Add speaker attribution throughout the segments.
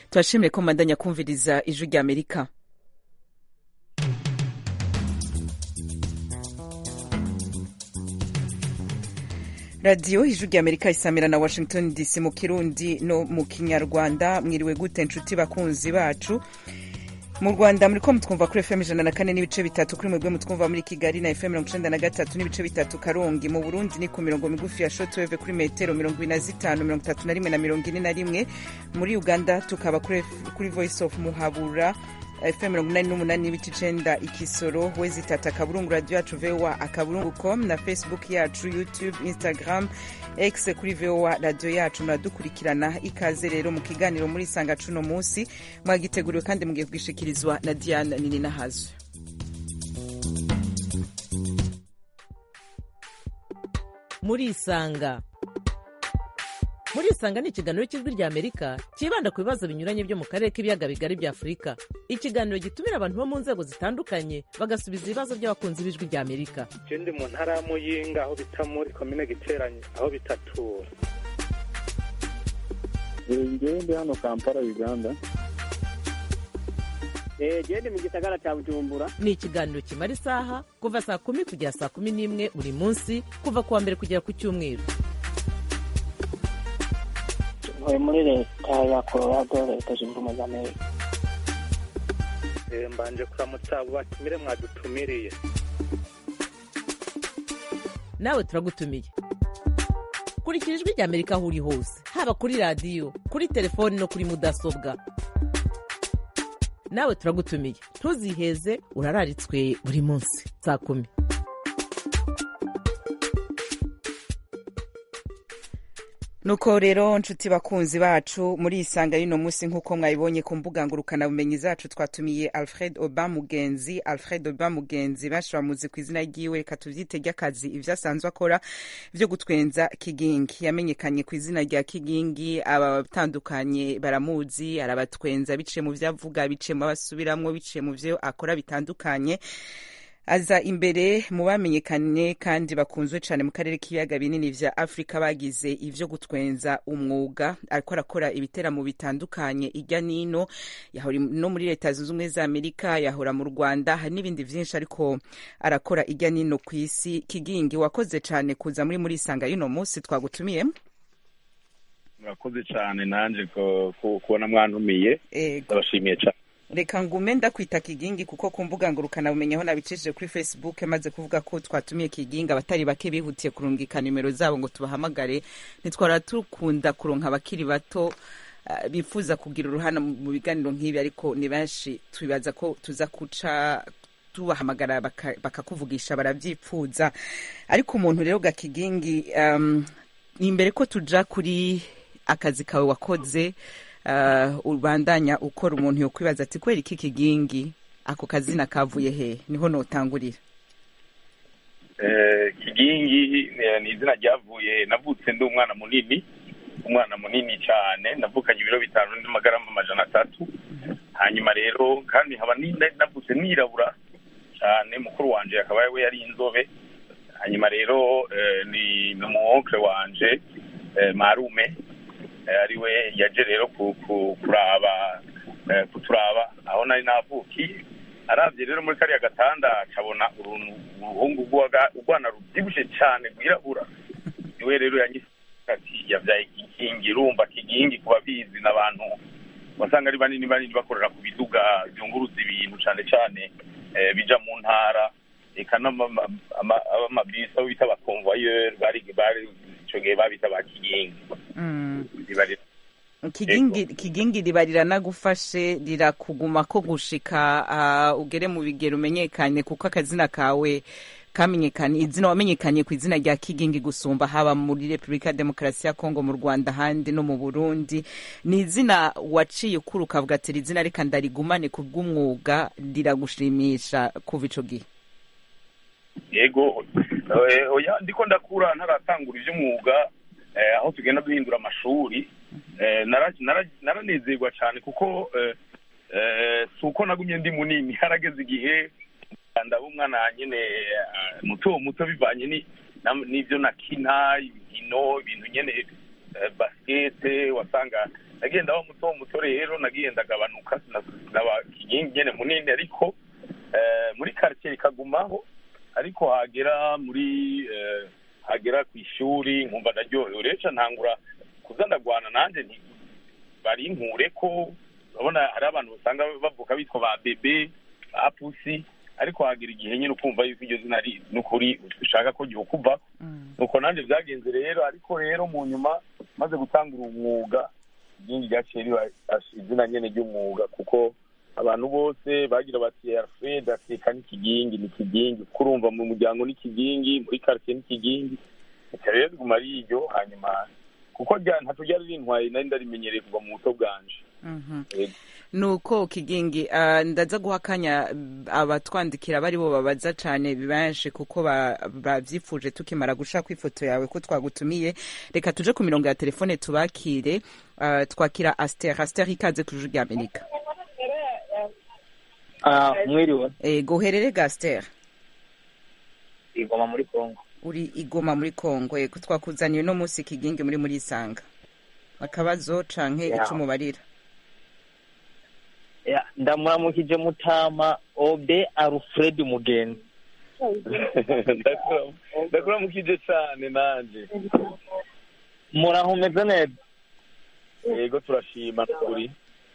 Speaker 1: turashimire ko mubandanya kumviriza ijwi rya amerika radiyo ijwi rya amerika isamira na washington dc mu kirundi no mu kinyarwanda mwiriwe gute nshuti bakunzi bacu mu rwanda muri ko mutwumva kuri fm ijana na kane n'ibice bitatu kuri mwebwe mutwumva muri kigali na fm mirongo icenda na gatatu n'ibice bitatu karongi mu burundi ni ku mirongo migufi ya shotweve kuri metero mirongo ibiri na zitanu mirongo itatu na rimwe na mirongo ine na rimwe muri uganda tukaba kuri, kuri voice of muhabura fm mirongo inani n'umunani n'ibice icenda ikisoro wezi tata akaburungu radio yacu voa akaburungu com na facebook yacu youtube instagram x kuri voa radio yacu muradukurikirana ikaze rero mu kiganiro muri sanga cuno munsi mwagiteguriwe kandi mugiye kugishikirizwa na diana nini nahazo
Speaker 2: muri isanga muri isanga ni ikiganiro cy'ijwi rya amerika cyibanda ku bibazo binyuranye byo mu karere k'ibiyaga bigari bya afurika ikiganiro gitumira abantu bo mu nzego zitandukanye bagasubiza ibibazo by'abakunzi b'ijwi rya amerika
Speaker 3: ndi mu ntara ya muyinga aho bita muri komine giteranye aho bitatura
Speaker 4: ngewe ndi hano kampala uganda
Speaker 5: gende mu gisagara cya bujumbura
Speaker 2: ni ikiganiro kimara isaha kuva saa kumi kugera saa kumi n'imwe buri munsi kuva ku wa mbere kugera ku cyumweru
Speaker 5: ntuye muri leta ya colorado leta zunze ubumwe za amerika
Speaker 3: mbanje kuramutsa abo batumire mwadutumiriye
Speaker 2: nawe turagutumiye kurikira ijwi rya amerika aho uri hose haba kuri radiyo kuri telefoni no kuri mudasobwa nawe turagutumiye ntuziheze urararitswe buri munsi saa kumi
Speaker 1: nuko rero nshuti bakunzi bacu muri isanga y'uno munsi nk'uko mwabibonye ku mbuga ngurukanabumenyi zacu twatumiye alfred oba mugenzi alfred oba mugenzi benshi bamuzi ku izina ryiwe reka tubyite ry'akazi ibyo asanzwe akora byo gutwenza kigingi yamenyekanye ku izina rya kigingi abatandukanye baramuzi arabatwenza biciye mu byo avuga biciye mu abasubiramwo biciye mu byo akora bitandukanye aza imbere mu bamenyekanye kandi bakunzwe cyane mu karere k'ibiyaga binini vya afurika bagize ivyo gutwenza umwuga ariko arakora ibiteramo bitandukanye irya nino yahora no muri leta zunze ubumwe za amerika yahora mu rwanda hari n'ibindi vyinshi ariko arakora irya nino ku isi kigingi wakoze cyane kuza muri muri isanga y'uno munsi twagutumiye
Speaker 4: murakoze cyane nanje kubona mwantumiye ndabashimiye cyane
Speaker 1: reka ngume ndakwita kigingi kuko ku mbuga ngurukana bumenyi aho nabicishije kuri facebook maze kuvuga ko twatumiye kigingi abatari bake bihutiye kurungika nimero zabo ngo tubahamagare ntitwara tukunda kuronka abakiri bato uh, bifuza kugira uruhana mu biganiro nk'ibi ariko ni benshi twibaza ko tuza kuca tubahamagara bakakuvugisha baka barabyipfuza ariko umuntu rero ga kigingi um, imbere ko tuja kuri akazi kawe wakoze ubandanya ukora umuntu yo kwibaza ati kubera iki kigingi ako kazina kavuye he niho notangurira
Speaker 4: kigingi ni izina ryavuye navutse ndi umwana munini umwana munini cyane navukanye ibiro bitanu n'amagarama amajana atatu hanyuma rero kandi nkaba navutse nirabura cyane mukuru wanje akaba we yari inzobe hanyuma rero ni umuwonkere wanje marume ariwe yaje rero kuraba kuturaba aho nari navukiye arabye rero muri kariya gatanda akabona uruhungu urwana rubyibushye cyane rwirabura niwe rero yanyise ati yabyaye kigingi urumva kigingi ku babizi n'abantu wasanga ari banini banini bakorera ku biduga byunguruza ibintu cyane cyane bija mu ntara eka n'amabisi aho bita abakonvoyeri bari icyo gihe babita ba kigingi
Speaker 1: kigingi kigingi riba riranagufashe rirakuguma ko gushika ugere mu bigero umenyekane kuko akazina kawe kamenyekanye izina wamenyekanye ku izina rya kigingi gusumba haba muri repubulika ya demokarasi ya kongo mu rwanda ahandi no mu burundi ni izina waciye ukura ukavuga ati iri zina reka ndarigumane ku bw'umwuga riragushimisha kuva ico gihe
Speaker 4: yego ndiko ndakura ntaratangura iby'umwuga aho tugenda duhindura amashuri naranezerwa cyane kuko si uko nagumye ndi munini harageze igihe ndaba umwana nyine muto muto bivanye n'ibyo nakina inkino ibintu nyine basikete wasanga nagenda wa muto muto rero nagiye ndagabanuka naba kigingi nyene munini ariko eh, muri quartier ikagumaho ariko hagera muri eh, hagera ku ishuri nkumva ndaryohewe rero ca ntangura kuza ndagwana nanje nti bari nkure ko urabona hari abantu usanga bavuka bitwa ba bebe ba pusi ariko hagera igihe nyine ukumva yuko iryo zina ari n'ukuri ushaka ko gihukuva nuko nanjye byagenze rero ariko rero mu nyuma maze gutangura umwuga iryingi ryaciye riba izina nyene ry'umwuga kuko abantu bose bagira bati alfred ateka n'ikigingi n'ikigingi kuko urumva mu muryango n'ikigingi muri quartier n'ikigingi reka rero riguma ari iryo hanyuma kuko rya ntaco ryari rintwaye nari ndarimenyereye kuva mu buto bwanje Yego.
Speaker 1: nuko kigingi ah, ndaza guha akanya abatwandikira bari bo babaza cane benshi kuko ba- bavyifuje tukimara gushaka ifoto yawe ko twagutumiye reka tuje ku mirongo ya telefone tubakire ah, twakira aster aster ikaze ku ijuru rya amerika
Speaker 6: Ah, mwiriwe
Speaker 1: ego uherere ga aster
Speaker 6: igoma muri kongo
Speaker 1: uri igoma muri kongo ego twakuzaniye uno munsi kigingi muri muri isanga akabazo canke
Speaker 6: Yeah.
Speaker 1: ico umubarira
Speaker 6: Ya, ndamuramukije mutama obe alfred mugenzi
Speaker 4: Ndakura- ndakuramukije cane nanje
Speaker 6: muraho umeze neza
Speaker 4: yego turashima kuri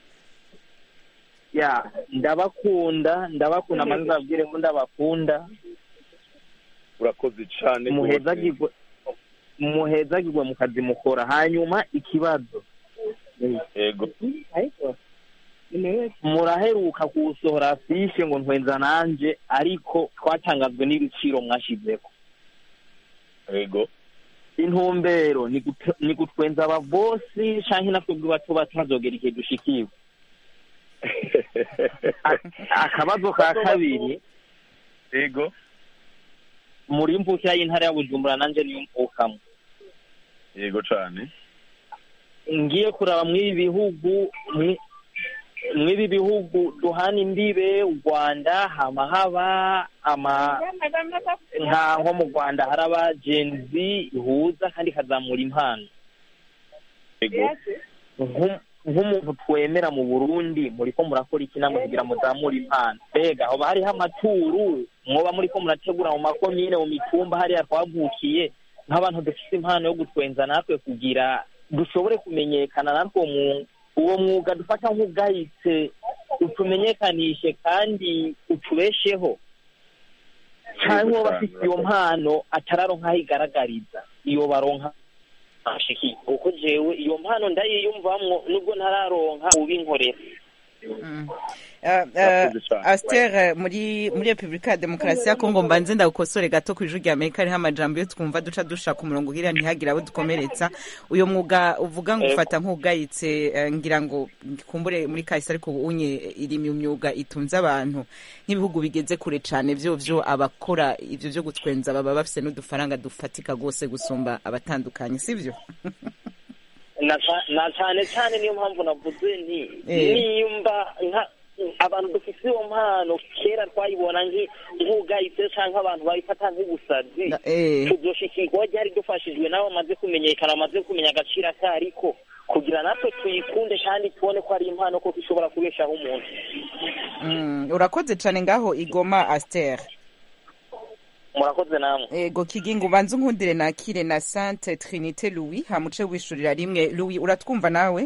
Speaker 6: ya ndabakunda ndabakunda maze ndababwire ko ndabakunda
Speaker 4: urakoze cane rwose.
Speaker 6: muhezagirwe muhezagirwe mu kazi mukora hanyuma ikibazo
Speaker 4: yego
Speaker 6: muraheruka kuwusohora afishe ngo ntwenza nanje ariko twatangazwe n'ibiciro mwashizeho
Speaker 4: yego
Speaker 6: intumbero ni gut- ni gutwenza ababosi canke natwebwe bato bato hazogera igihe dushikiwe A- akabazo ka kabiri
Speaker 4: yego
Speaker 6: muri mvukira y'intara ya bujumbura nanje niyo mvukamwo
Speaker 4: yego cane
Speaker 6: ngiye kuraba mw'ibi bihugu mwi- mw'ibi bihugu duhana imbibe u rwanda hama haba ama nka nko mu rwanda hari abagenzi ihuza kandi ikazamura impano
Speaker 4: yego
Speaker 6: Nk'u- nk'umuntu twemera mu burundi muriko murakora iki namwe kugira muzamure impano mbega hoba hariho amaturu mwoba muriko murategura mu makomine mu mitumba hariya twavukiye nk'abantu dufite impano yo gutwenza natwe kugira dushobore kumenyekana natwe uwo mu- uwo mwuga dufata nk'ubwahitse utumenyekanishe kandi utubesheho cyangwa uwo bafite iyo mpano atararonka aho igaragariza iyo baronka ashiki kuko jewe iyo mpano ndayiyumvamwo nubwo ntararonka ubinkorera
Speaker 1: Mm. Ah, ah,
Speaker 4: Murakoze cane.
Speaker 1: Aster eh, muri muri Republika ya Demokarasi ya Kongo mbanze ndagukosore gato ku ijuru rya Amerika hariho amajambo yo twumva duca dushaka umurongo ugira ntihagire abo dukomeretsa uyo mwuga uvuga ngo
Speaker 6: Ego.
Speaker 1: ufata nk'ugayitse eh, ngira ngo kumbure muri kahise ariko unye iri mu myuga itunze abantu nk'ibihugu bigeze kure cane vyo vyo abakora ivyo vyo gutwenza baba bafise n'udufaranga dufatika gose gusumba abatandukanye sivyo
Speaker 6: na ca- na cyane cyane niyo mpamvu navuze nti
Speaker 1: Eh.
Speaker 6: nimba nka abantu dufite iyo mpano kera twayibona nki- nk'ugayitse cyangwa abantu babifata nk'ubusazi
Speaker 1: Na- eh.
Speaker 6: tuzoshikirwa ryari dufashijwe n'abo bamaze kumenyekana bamaze kumenya agaciro akariko kugira natwe tuyikunde kandi tubone ko ari impano koko ishobora kubeshaho umuntu
Speaker 1: Mm, urakoze cane ngaho igoma Aster
Speaker 6: murakoze namwe
Speaker 1: ego kigingo ubanza unkundire nakire na Sainte Trinité Louis hamuce wishurira rimwe Louis uratwumva nawe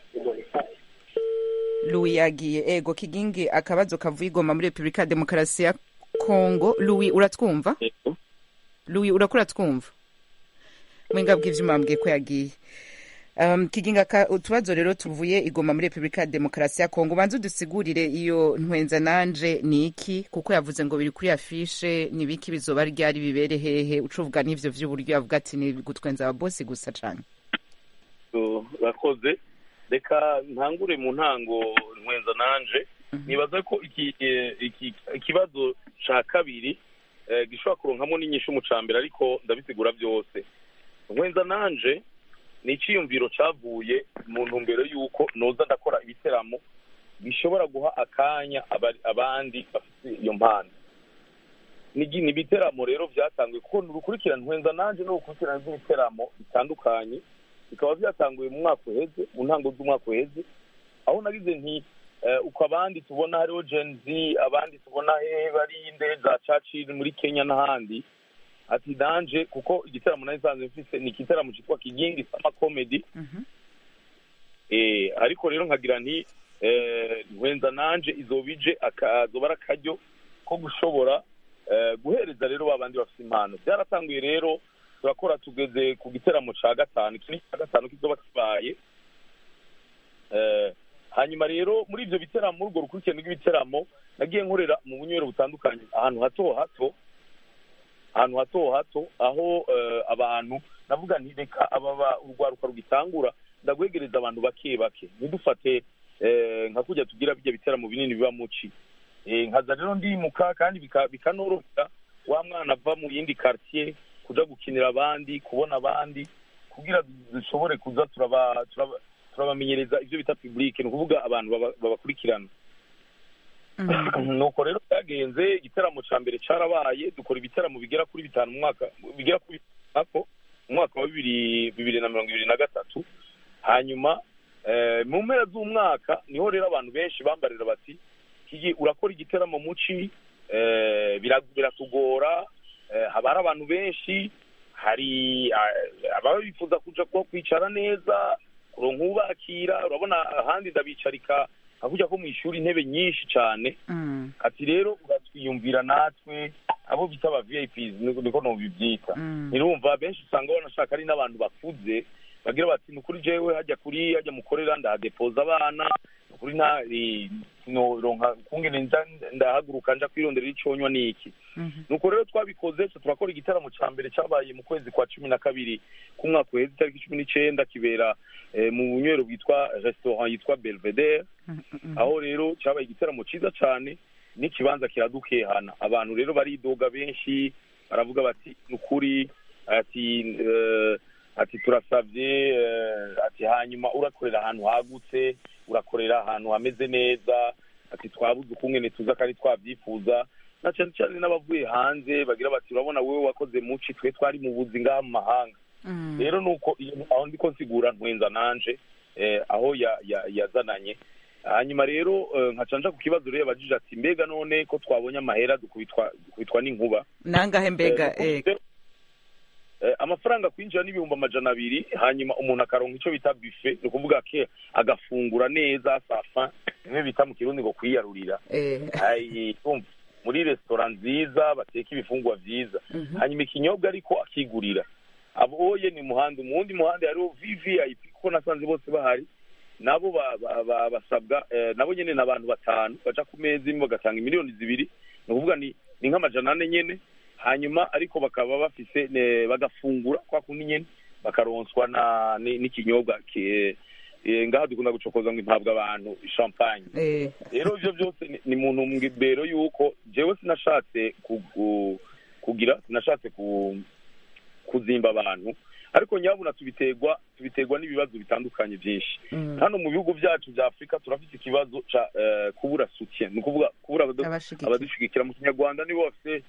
Speaker 1: Louis yagiye ego kigingi akabazo kavuye igoma muri Republika ya Demokarasi ya Kongo Louis uratwumva
Speaker 4: yego
Speaker 1: Louis urakura twumva mwenga bw'ivyuma mbwiye ko yagiye Um, kiginga ka utubazo rero tuvuye igoma muri Republika ya Demokarasi ya Kongo banza udusigurire iyo ntwenza nanje ni iki kuko yavuze ngo biri kuri afishe ni biki bizoba ryari bibere hehe ucuvuga n'ivyo vy'uburyo yavuga ati ni gutwenza ababosi gusa cane
Speaker 4: So, urakoze reka ntangure mu ntango nkwenza nanje nibaza ko iki eh, iki ikibazo ca kabiri eh, gishobora kuronkamo n'inyishu mu ca mbere ariko ndabisigura byose nkwenza nanje ni iciyumviro cavuye mu ntumbero y'uko noza ndakora ibiteramo bishobora guha akanya abari- abandi bafite iyo mpano ni gi- ni ibiteramo rero vyatanzwe kuko ni urukurikirane nkwenza nanje ni urukurikirane rw'ibiteramo bitandukanye bikaba byatanguye mu mwaka uheze mu ntango z'umwaka uheze aho nagize nti eh, uko abandi tubona hariho gen z abandi tubona hehe bari inde za churchill muri kenya n'ahandi ati danje kuko igitaramo nari nsanzwe mfise ni igitaramo cyitwa kigingi sama comedy
Speaker 1: Mhm.
Speaker 4: eh, ariko rero nkagira nti eh, nkwenza nanje izoba ije akazoba ari akaryo ko gushobora eh, guhereza rero ba bandi bafite impano byaratanguye rero turakora tugeze ku giteramo ca gatanu iki ni cya gatanu kizoba kibaye eh, hanyuma rero muri ivyo biteramo muri urwo rukurikirane rw'ibiteramo nagiye nkorera mu bunywero butandukanye ahantu hato hato ahantu hato hato aho eh, abantu navuga nti reka ababa urwaruka rugitangura ndagwegereza abantu bake bake ntidufate eh, nka kujya tugira bijya biteramo binini biba muci Eh, nkaza rero ndimuka kandi bika- bikanorohera wa mwana ava mu yindi quartier kuja gukinira abandi kubona abandi kugira dushobore kuza turaba turaba- turabamenyereza ivyo bita public ni ukuvuga abantu baba- babakurikirana nuko rero byagenze igitaramo ca mbere carabaye dukora ibiteramo bigera kuri bitanu mu mwaka bigera kuri bitanu mu mwaka wa bibiri bibiri na mirongo ibiri na gatatu hanyuma eh, mu mpera z'umwaka niho rero abantu benshi bambarira bati kigi urakora igiteramo muci eh, bira- biratugora eh, haba hari abantu benshi hari ah, ababa bifuza kuja kuba kwicara neza kuronka ubakira urabona ahandi ndabicarika nka kujya ko mu ishuri intebe nyinshi cyane
Speaker 1: Mm.
Speaker 4: ati rero uratwiyumvira natwe abo bita aba vips niko niko nobibyita
Speaker 1: Mm.
Speaker 4: nirumva benshi usanga banashaka ari n'abantu bakuze bagira bati ni ukuri jewe hajya kuri hajya mukorera ndahadepoza abana ni ukuri nta eh, noronka kungene nza ndahaguruka nja kwironderera iconywa n'iki
Speaker 1: Mhm.
Speaker 4: nuko rero twabikoze twe turakora igitaramo ca mbere cabaye mu kwezi kwa cumi na kabiri k'umwaka uheze itariki cumi n'icenda kibera eh, mu bunywero bwitwa restaurant yitwa belvedere
Speaker 1: Mhm.
Speaker 4: aho rero cyabaye igitaramo cyiza cyane n'ikibanza kiradukehana abantu rero baridoga benshi baravuga bati ni ukuri ati eh, ati turasabye eh, ati hanyuma urakorera ahantu hagutse urakorera ahantu hameze neza ati twabuze ukungene tuza kandi twabyifuza na cyane cyane n'abavuye hanze bagira bati urabona wowe wakoze muci twe twari mu buzi ngaha mu mahanga
Speaker 1: Mm.
Speaker 4: rero nuko iyo- aho ndiko nsigura ntwenza nanje eh, aho ya- ya- yazananye hanyuma rero eh, nkaca nja ku kibazo rero yabajije ati mbega none ko twabonye amahera dukubitwa dukubitwa n'inkuba
Speaker 1: nangahe mbega
Speaker 4: Eh,
Speaker 1: eh,
Speaker 4: dukubise, eh, amafaranga kwinjira n'ibihumbi amajana abiri hanyuma umuntu akaronka icyo bita buffet ni ukuvuga ke agafungura neza safa bimwe bita mu kirundi ngo kwiyarurira
Speaker 1: eh,
Speaker 4: Ai, urumva, muri resitora nziza bateka ibifungwa vyiza
Speaker 1: mhm.
Speaker 4: hanyuma ikinyobwa ariko akigurira aboye ni muhanda mu wundi muhanda hariho vvip kuko nasanze bose bahari nabo ba- ba- ba- basabwa eh, nabo nyene ni abantu batanu baca ku meza imwe bagatanga miliyoni zibiri ni ukuvuga ni ni nk'amajana ane nyene hanyuma ariko bakaba bafise ne- bagafungura kwa kundi nyene bakaronswa na ni- n'ikinyobwa ki- eh, ngaha dukunda gucokoza ngo impabwa abantu champagne
Speaker 1: Eh,
Speaker 4: rero ivyo byose ni- ni muntu mbero yuko jewe sinashatse ku- ku- kugira sinashatse ku kuzimba abantu ariko nyabuna tubiterwa tubiterwa n'ibibazo bitandukanye byinshi
Speaker 1: mm.
Speaker 4: hano mu bihugu byacu bya afurika turafite ikibazo ca eh, kubura soutien ni ukuvuga kubura abadu-
Speaker 1: abashigikira
Speaker 4: abadushigikira mu kinyarwanda nibo bafite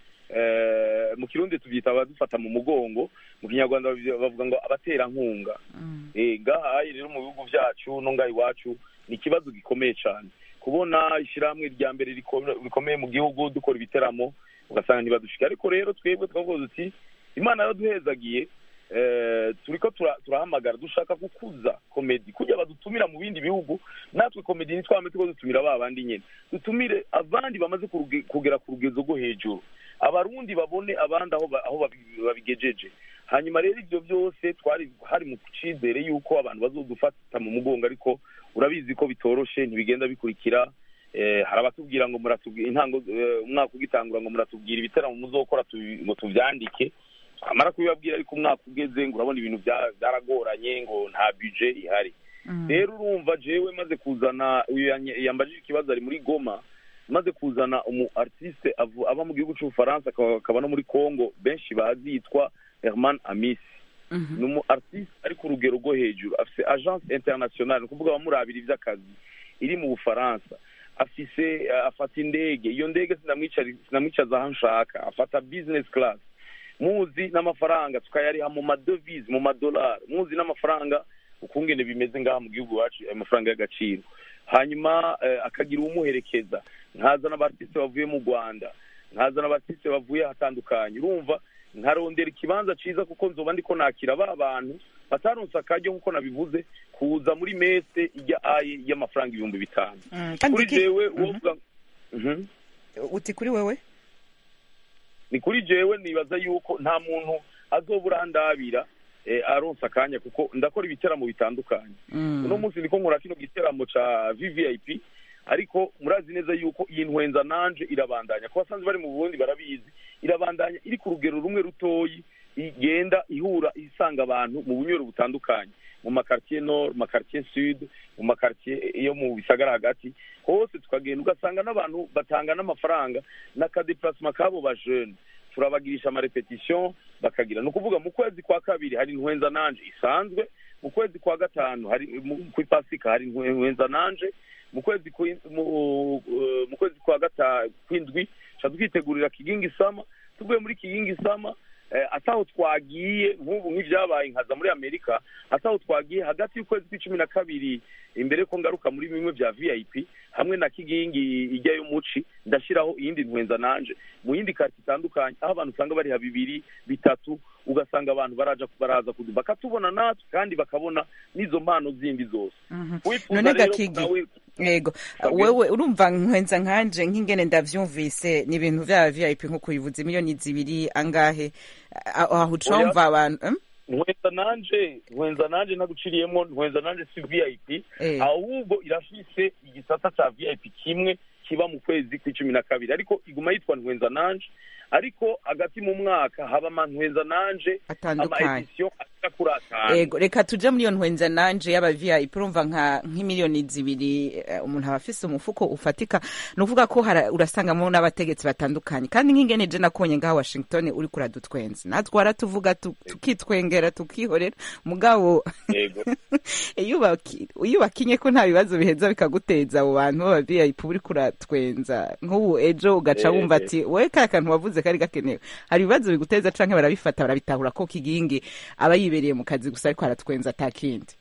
Speaker 4: eh, mu kirundi tubyita abadufata mu mugongo mu kinyarwanda bavuga- bavuga ngo abaterankunga
Speaker 1: Mm.
Speaker 4: Eh, ngahaye rero mu bihugu byacu no ngaha iwacu ni ikibazo gikomeye cyane kubona ishyirahamwe rya mbere riko- rikomeye mu gihugu dukora ibiteramo ugasanga ntibadushika ariko rero twebwe twavuga duti imana yaduhezagiye eh, turiko tura- turahamagara dushaka gukuza komedi kugira badutumira mu bindi bihugu natwe komedi ntitwame tuko dutumira ba bandi nyene dutumire abandi bamaze kuruge- kugera ku rugezo rwo hejuru abarundi babone abandi aho ba- aho babi- babigejeje hanyuma rero ibyo byose twari hari mu cyizere yuko abantu bazodufata mu mugongo ariko urabizi ko bitoroshe ntibigenda bikurikira eh, hari abatubwira ngo muratubwira intango eh, umwaka ugitangura ngo muratubwira ibitaramo muzokora tubi- ngo tuvyandike amara kubibabwira ariko umwaka ugeze ngo urabona ibintu bya- byaragoranye ngo nta budget ihari
Speaker 1: Mm.
Speaker 4: rero urumva jewe maze kuzana uyu yanye- yambajije ikibazo ari muri goma maze kuzana umu artiste avu- aba mu gihugu cy'ubufaransa akaba akaba no muri congo benshi bazi yitwa herman amisi
Speaker 1: Mhm.
Speaker 4: ni umu artiste ari ku rugero rwo hejuru afise agence internationale ni ukuvuga abamurabira ivy'akazi iri mu bufaransa afise eh, afata indege iyo ndege sinamwicara- sinamwicaza aho nshaka afata business class muzi n'amafaranga tukayariha mu madovize mu madolari muzi n'amafaranga ukungene bimeze ngaha mu gihugu iwacu ayo mafaranga y'agaciro hanyuma eh, akagira uwumuherekeza nkazana abatisite bavuye mu rwanda nkazana abatisite bavuye ahatandukanye urumva nkarondera ikibanza ciza kuko nzoba ndiko nakira ba bantu bataronse akaryo nk'uko nabivuze kuza muri mese ijya aye y'amafaranga ibihumbi bitanu
Speaker 1: Mm, kandi
Speaker 4: kuri
Speaker 1: iki-
Speaker 4: jewe
Speaker 1: Mhm.
Speaker 4: wovuga Mhm.
Speaker 1: uti kuri wewe
Speaker 4: ni kuri jewe nibaza yuko nta muntu azobura ndabira eh, aronsa akanya kuko ndakora ibiteramo bitandukanye
Speaker 1: Mm.
Speaker 4: uno munsi ndiko nkora kino giteramo ca vvip ariko murazi neza yuko iyi ntwenza nanje irabandanya ku basanzwe bari mu burundi barabizi irabandanya iri ku rugero rumwe rutoyi igenda ihura isanga abantu mu bunywero butandukanye mu makartier nord mu makartier sud mu makartier yo mu bisagara hagati hose tukagenda ugasanga n'abantu batanga n'amafaranga n'akadeplacement kabo ba jeune turabagirisha amarepetition bakagira ni ukuvuga mu kwezi kwa kabiri hari ntwenza nanje isanzwe mu kwezi kwa gatanu hari mu- ku pasika hari ntwenza nanje mu kwezi kwi- mu eh, mu kwezi kwa gatanu kwindwi tuca twitegurira kigingi sama tuvuye muri kigingi sama eh, ataho twagiye nk'ubu nk'ibyabaye nkaza muri amerika ataho twagiye hagati y'ukwezi kw'icumi na kabiri imbere ko ngaruka muri bimwe bya vip hamwe na kigingi ijyayo muci ndashyiraho iyindi ntwenza nanje mu yindi kati itandukanye aho abantu usanga bariha bibiri bitatu ugasanga abantu baraja baraza kudu bakatubona natwe kandi bakabona n'izo mpano zindi zose
Speaker 1: Mhm.
Speaker 4: wifuza
Speaker 1: none
Speaker 4: rero
Speaker 1: gakigi
Speaker 4: nawe
Speaker 1: yego
Speaker 4: Kabwira.
Speaker 1: wewe urumva nkwenza nkanje nk'ingene ndavyumvise ni ibintu vya vip nkuko ubivuze miliyoni zibiri angahe A- aho uca
Speaker 4: Oya.
Speaker 1: wumva abantu em?
Speaker 4: ntwenza nanje ntwenza nanje naguciriyemo ntwenza nanje si vip
Speaker 1: Eh.
Speaker 4: ahubwo irafise igisata ca vip kimwe kiba mu kwezi kw'icumi na kabiri ariko iguma yitwa ntwenza nanje ariko hagati mu mwaka haba amantwenza nanje
Speaker 1: Atandukanye.
Speaker 4: amaedisiyo ashika kuri atanu
Speaker 1: ego reka tuje muri iyo ntwenza nanje y'aba vip urumva nka nk'imiliyoni zibiri eh, umuntu aba afise umufuko ufatika ni ukuvuga ko hara- urasangamo n'abategetsi batandukanye kandi nk'ingene je nakonye ngaha washington uri kuradutwenza natwe waratuvuga tu- tukitwengera tukihorera mugabo
Speaker 4: yego
Speaker 1: iyo ubaki- iyo ubakinye ko nta bibazo biheza bikaguteza abo bantu baba vip uri kuratwenza nk'ubu ejo ugaca
Speaker 4: Eh,
Speaker 1: wumva
Speaker 4: eh.
Speaker 1: ati wowe kaya kantu wavuze kari gakenewe hari ibibazo biguteza canke barabifata barabitahura ko kigingi aba yibereye mu kazi gusa ariko aratwenza ata kindi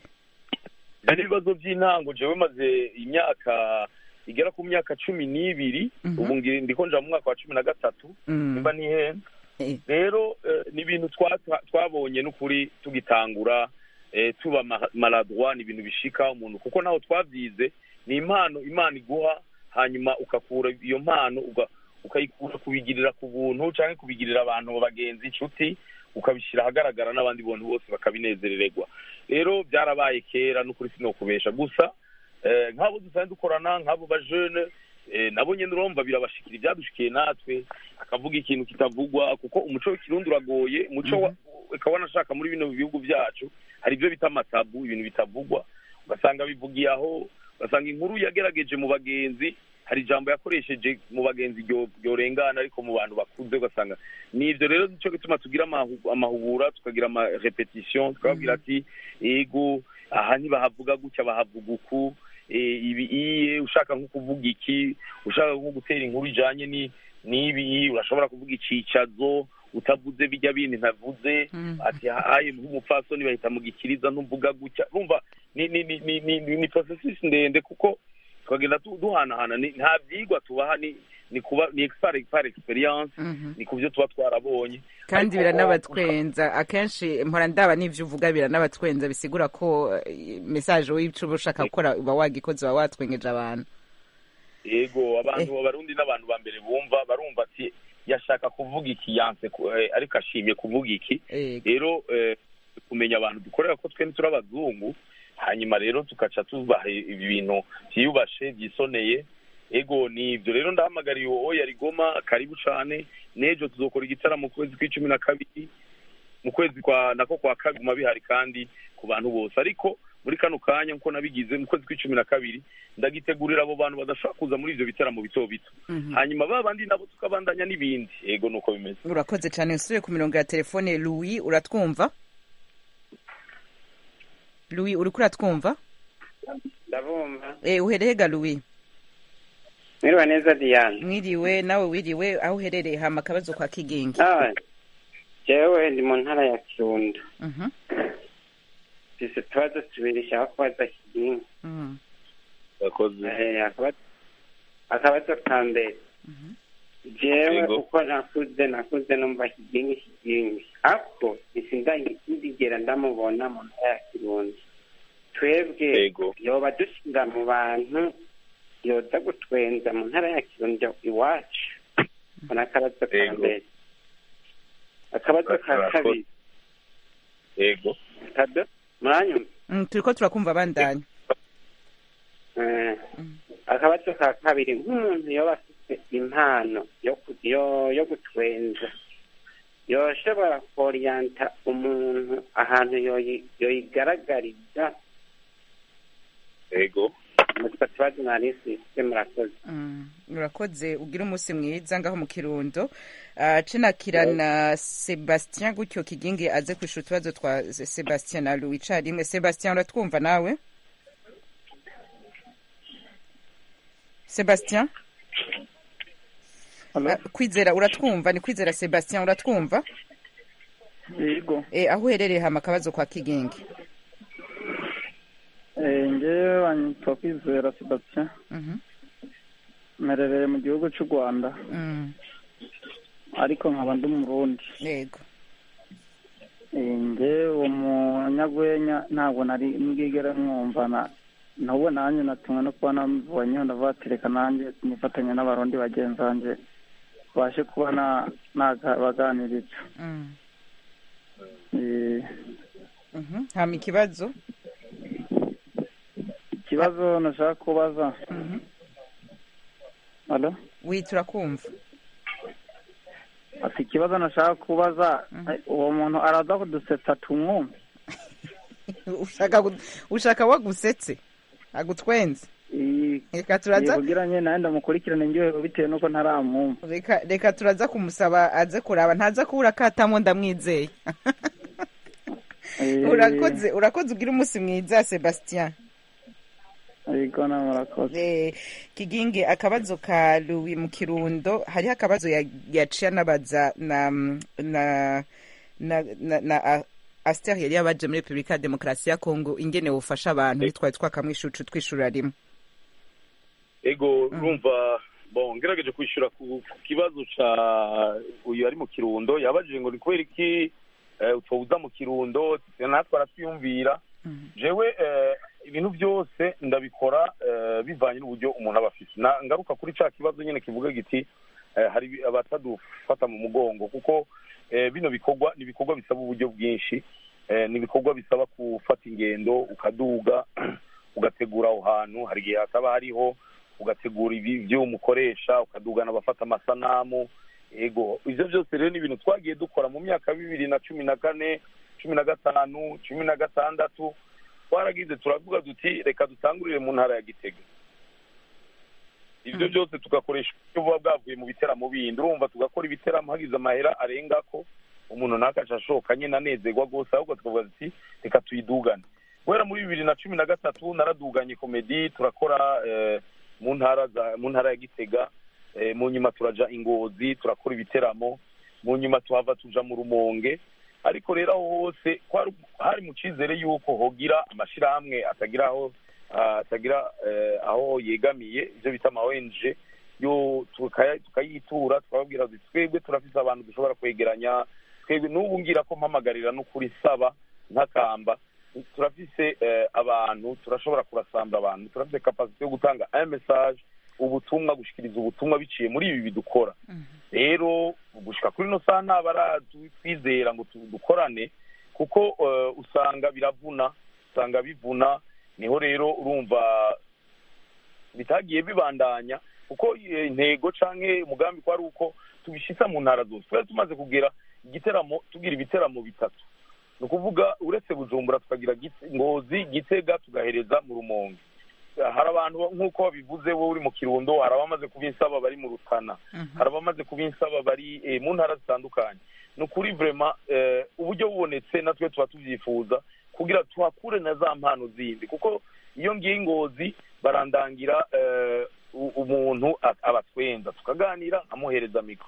Speaker 4: hari ibibazo by'intango jewe maze imyaka igera ku myaka cumi n'ibiri
Speaker 1: Mhm.
Speaker 4: ubu ngi- ndiko nja mu mwaka wa cumi na gatatu
Speaker 1: Mm.
Speaker 4: nimba ntihenze
Speaker 1: Eh,
Speaker 4: rero eh, ni ibintu twa- twa- twabonye n'ukuri tugitangura eh, tuba ma- maladroit ni ibintu bishika umuntu kuko naho twabyize ni impano imana iguha hanyuma ukakura iyo mpano uga- ukayikura kubigirira ku buntu cyangwa kubigirira abantu bagenzi inshuti ukabishyira ahagaragara n'abandi bantu bose bakabinezerererwa rero byarabaye kera n'ukuri sinokubesha gusa eh, nk'abo dusanzwe dukorana nk'abo bajene eh, nabo nyene urumva birabashikira ibyadushikiye natwe akavuga ikintu kitavugwa kuko umuco w'ikirundi uragoye umuco wa- ukaba wanashaka muri bino bihugu byacu hari ibyo bita amatabu ibintu bitavugwa ugasanga bivugiye aho ugasanga inkuru yagerageje mu bagenzi hari ijambo yakoresheje mu bagenzi ryo- ryorengana ariko mu bantu bakuze ugasanga ni ibyo rero nicyo gituma tugira amahu- amahugura tukagira amarepetition tukababwira ati ego aha ntibahavuga gutya bahavuga uku eh, ibi iye ushaka nko kuvuga iki ushaka nko gutera inkuru ijanye ni n'ibi urashobora kuvuga icicazo utavuze bijya bindi ntavuze
Speaker 1: Mhm.
Speaker 4: ati haye nk'umupfasoni bahita mu gikiriza ntuvuga gutya urumva ni ni ni ni ni, ni processus ndende kuko tukagenda tu- duhanahana ni- nta byigwa tubaha ni ni kuba ni expert par experience
Speaker 1: Mhm.
Speaker 4: ni ku byo tuba twarabonye
Speaker 1: kandi
Speaker 4: Ariko,
Speaker 1: biranabatwenza akenshi mpora ndaba n'ivyo uvuga biranabatwenza bisigura ko eh, message w'ico uba ushaka gukora uba wagikoze uba watwengeje abantu
Speaker 4: yego abantu abarundi n'abantu ba mbere bumva barumva ati yashaka kuvuga iki yanse ku- eh, ariko ashimye kuvuga iki
Speaker 1: Ego.
Speaker 4: rero eh, kumenya abantu dukorera ko twembi turi abazungu hanyuma rero tugaca tubaha ibi bintu byiyubashe byisoneye ego ni ibyo rero ndahamagariye uwo yari goma karibu cane n'ejo tuzokora igitaramo mu kwezi kw'icumi na kabiri mu kwezi kwa nako kwa kabiri guma bihari kandi ku bantu bose ariko muri kano kanya nkuko nabigize mu kwezi kw'icumi na kabiri ndagitegurira abo bantu badashobora kuza muri ivyo bitaramo bito bito
Speaker 1: Mhm.
Speaker 4: hanyuma ba bandi nabo tukabandanya n'ibindi ego nuko bimeze
Speaker 1: urakoze cyane usubiye ku mirongo ya telefone louis uratwumva louis uriko uratwumva
Speaker 7: ndabumva
Speaker 1: Eh, uhereye ga louis
Speaker 7: mwiriwe neza diane
Speaker 1: mwiriwe nawe wiriwe aho uherereye hama akabazo kwa kigingi
Speaker 7: Ah, jewe ndi mu ntara ya kirundo
Speaker 1: Mhm,
Speaker 7: mfise utubazo tubiri nshaka kubaza kigingi
Speaker 1: mhm,
Speaker 4: yakoze
Speaker 7: Eh, akaba- akabazo ka mbere jewe
Speaker 4: Yego.
Speaker 7: uko nakuze nakuze numva kigingi kigingi ako sindigera ndamubona mu ntara ya kirundo twebwe
Speaker 4: yego
Speaker 7: yoba dushinga mu bantu yoza gutwenza mu ntara ya kirundo iwacu mbona akabazo ka
Speaker 4: Yego.
Speaker 7: mbere akabazo ka
Speaker 4: Murakoze.
Speaker 7: kabiri
Speaker 4: yego
Speaker 7: kado muranyumva
Speaker 1: Mm, turiko turakumva bandanya
Speaker 7: Eh, akabazo ka kabiri nk'umuntu yoba afite impano yo ku- yo yo gutwenza yoshobora koriyanta umuntu ahantu yoyi- yoyigaragariza
Speaker 4: yego
Speaker 7: mutwe tubazo narisise murakoze
Speaker 1: Mm, urakoze ugira umunsi mwiza ngaho mu kirundo Ah, cenakirana sebastien gutyo kigingi aze kwishura utubazo twa sebastien na louis carimwe sebastien uratwumva nawe sebastien
Speaker 8: Hello?
Speaker 1: Ah, kwizera uratwumva ni kwizera sebastien uratwumva
Speaker 8: yego
Speaker 1: e, aho uherereye hama akabazo kwa kigingi
Speaker 8: Eh, ngewe wanyitwa kwizera sebastien
Speaker 1: Mhm,
Speaker 8: mperereye mu gihugu cy'u rwanda
Speaker 1: mm,
Speaker 8: ariko nkaba ndi umurundi
Speaker 1: yego
Speaker 8: Eh, ngewe uwo munyagwenya ntabwo nari mbwigere mwumva na n'ubu nanjye natumwe no kuba namubonyeho ndavuga ati reka nanjye nifatanya n'abarundi bagenzi banjye babashe kuba na- nabaganiriza
Speaker 1: Mm,
Speaker 8: Eh,
Speaker 1: mhm, hama ikibazo
Speaker 8: ikibazo nashaka kubaza
Speaker 1: Mhm,
Speaker 8: Hello?
Speaker 1: wi turakumva
Speaker 8: ati ikibazo nashaka kubaza
Speaker 1: Mhm.
Speaker 8: eh, uwo muntu araza kudusetsa tumwumve
Speaker 1: ushaka gu- ushaka wagusetse agutwenze
Speaker 8: Eh,
Speaker 1: reka turaza
Speaker 8: kugira nye nawe ndamukurikirane njyewe bitewe n'uko ntaramwumva
Speaker 1: reka reka turaza kumusaba aze kuraba ntaza kubura katamo ndamwizeye
Speaker 8: Eh,
Speaker 1: urakoze urakoze ugira umunsi mwiza sebastien
Speaker 8: yego nawe murakoze
Speaker 1: Eh, kigingi akabazo ka louis mu kirundo hariho akabazo ya- yaciye anabaza na na na na, na a- aster yari yabaje muri repubulika ya demokarasi ya kongo ingene bufasha abantu ntitwari twakamwishucu twishurira rimwe
Speaker 4: ego urumva bon ngerageje kwishyura ku ku kibazo ca uyu ari mu kirundo yabajije ngo ni kubera iki eh, utawuza mu kirundo natwe aratwiyumvira jewe eh, ibintu byose ndabikora eh, bivanye n'uburyo umuntu aba afite Na- ngaruka kuri ca kibazo nyene kivuga giti eh, hari ibi- abatadufata mu mugongo kuko eh, bino bikorwa ni ibikorwa bisaba uburyo bwinshi eh, ni ibikorwa bisaba gufata ingendo ukaduga ugategura aho hantu hari igihe hataba hariho ugategura ibi- ibyo umukoresha ukadugana abafata amasanamu ego ibyo byose rero ni ibintu twagiye dukora mu myaka bibiri na cumi na kane cumi na gatanu cumi na gatandatu twaragize turavuga duti reka dutangurire mu ntara ya gitega ibyo byose tugakoresha uburyo buba bwavuye mu biteramo bindi urumva tugakora ibiteramo hagize amahera arenga ko umuntu ntakaca ashoka nyine anezerwa rwose ahubwo tukavuga duti reka tuyidugane guhera muri bibiri na cumi na gatatu naraduganye komedi turakora eh, mu ntara za mu ntara ya gitega eh, mu nyuma turaja ingozi turakora ibiteramo mu nyuma tuhava tuja mu rumonge ariko rero aho hose kwari- hari mu cyizere y'uko hogira amashyirahamwe atagira aho ah, atagira eh, aho yegamiye ibyo bita ama ONG yo tukaya- tukayitura tukababwira duti twebwe turafise abantu dushobora kwegeranya twebwe n'ubu ngira ko mpamagarira n'ukuri saba ntakamba turafise eh, abantu turashobora kurasambura abantu turafise kapasite yo gutanga un message ubutumwa gushikiriza ubutumwa biciye muri ibi bidukora rero gushika kuri ino saha nta baratwizera ngo tu- dukorane kuko eh, usanga biravuna usanga bivuna niho rero urumva bitagiye bibandanya kuko eh, intego canke umugambi ko ari uko tubishitsa mu ntara zose twari tumaze kugera igiteramo tugira ibiteramo bitatu ni ukuvuga uretse bujumbura tukagira Gite- ngozi gitega tugahereza mu rumonge hari abantu nk'uko babivuze wowe uri mu kirundo hari abamaze kubinsaba bari mu rutana hari abamaze kubinsaba bari eh, mu ntara zitandukanye ni ukuri vrema eh, uburyo bubonetse natwe tuba tubyifuza kugira tuhakure na za mpano zindi kuko iyo ngiye ingozi barandangira eh, u- umuntu a- abatwenza tukaganira nkamuhereza mikoro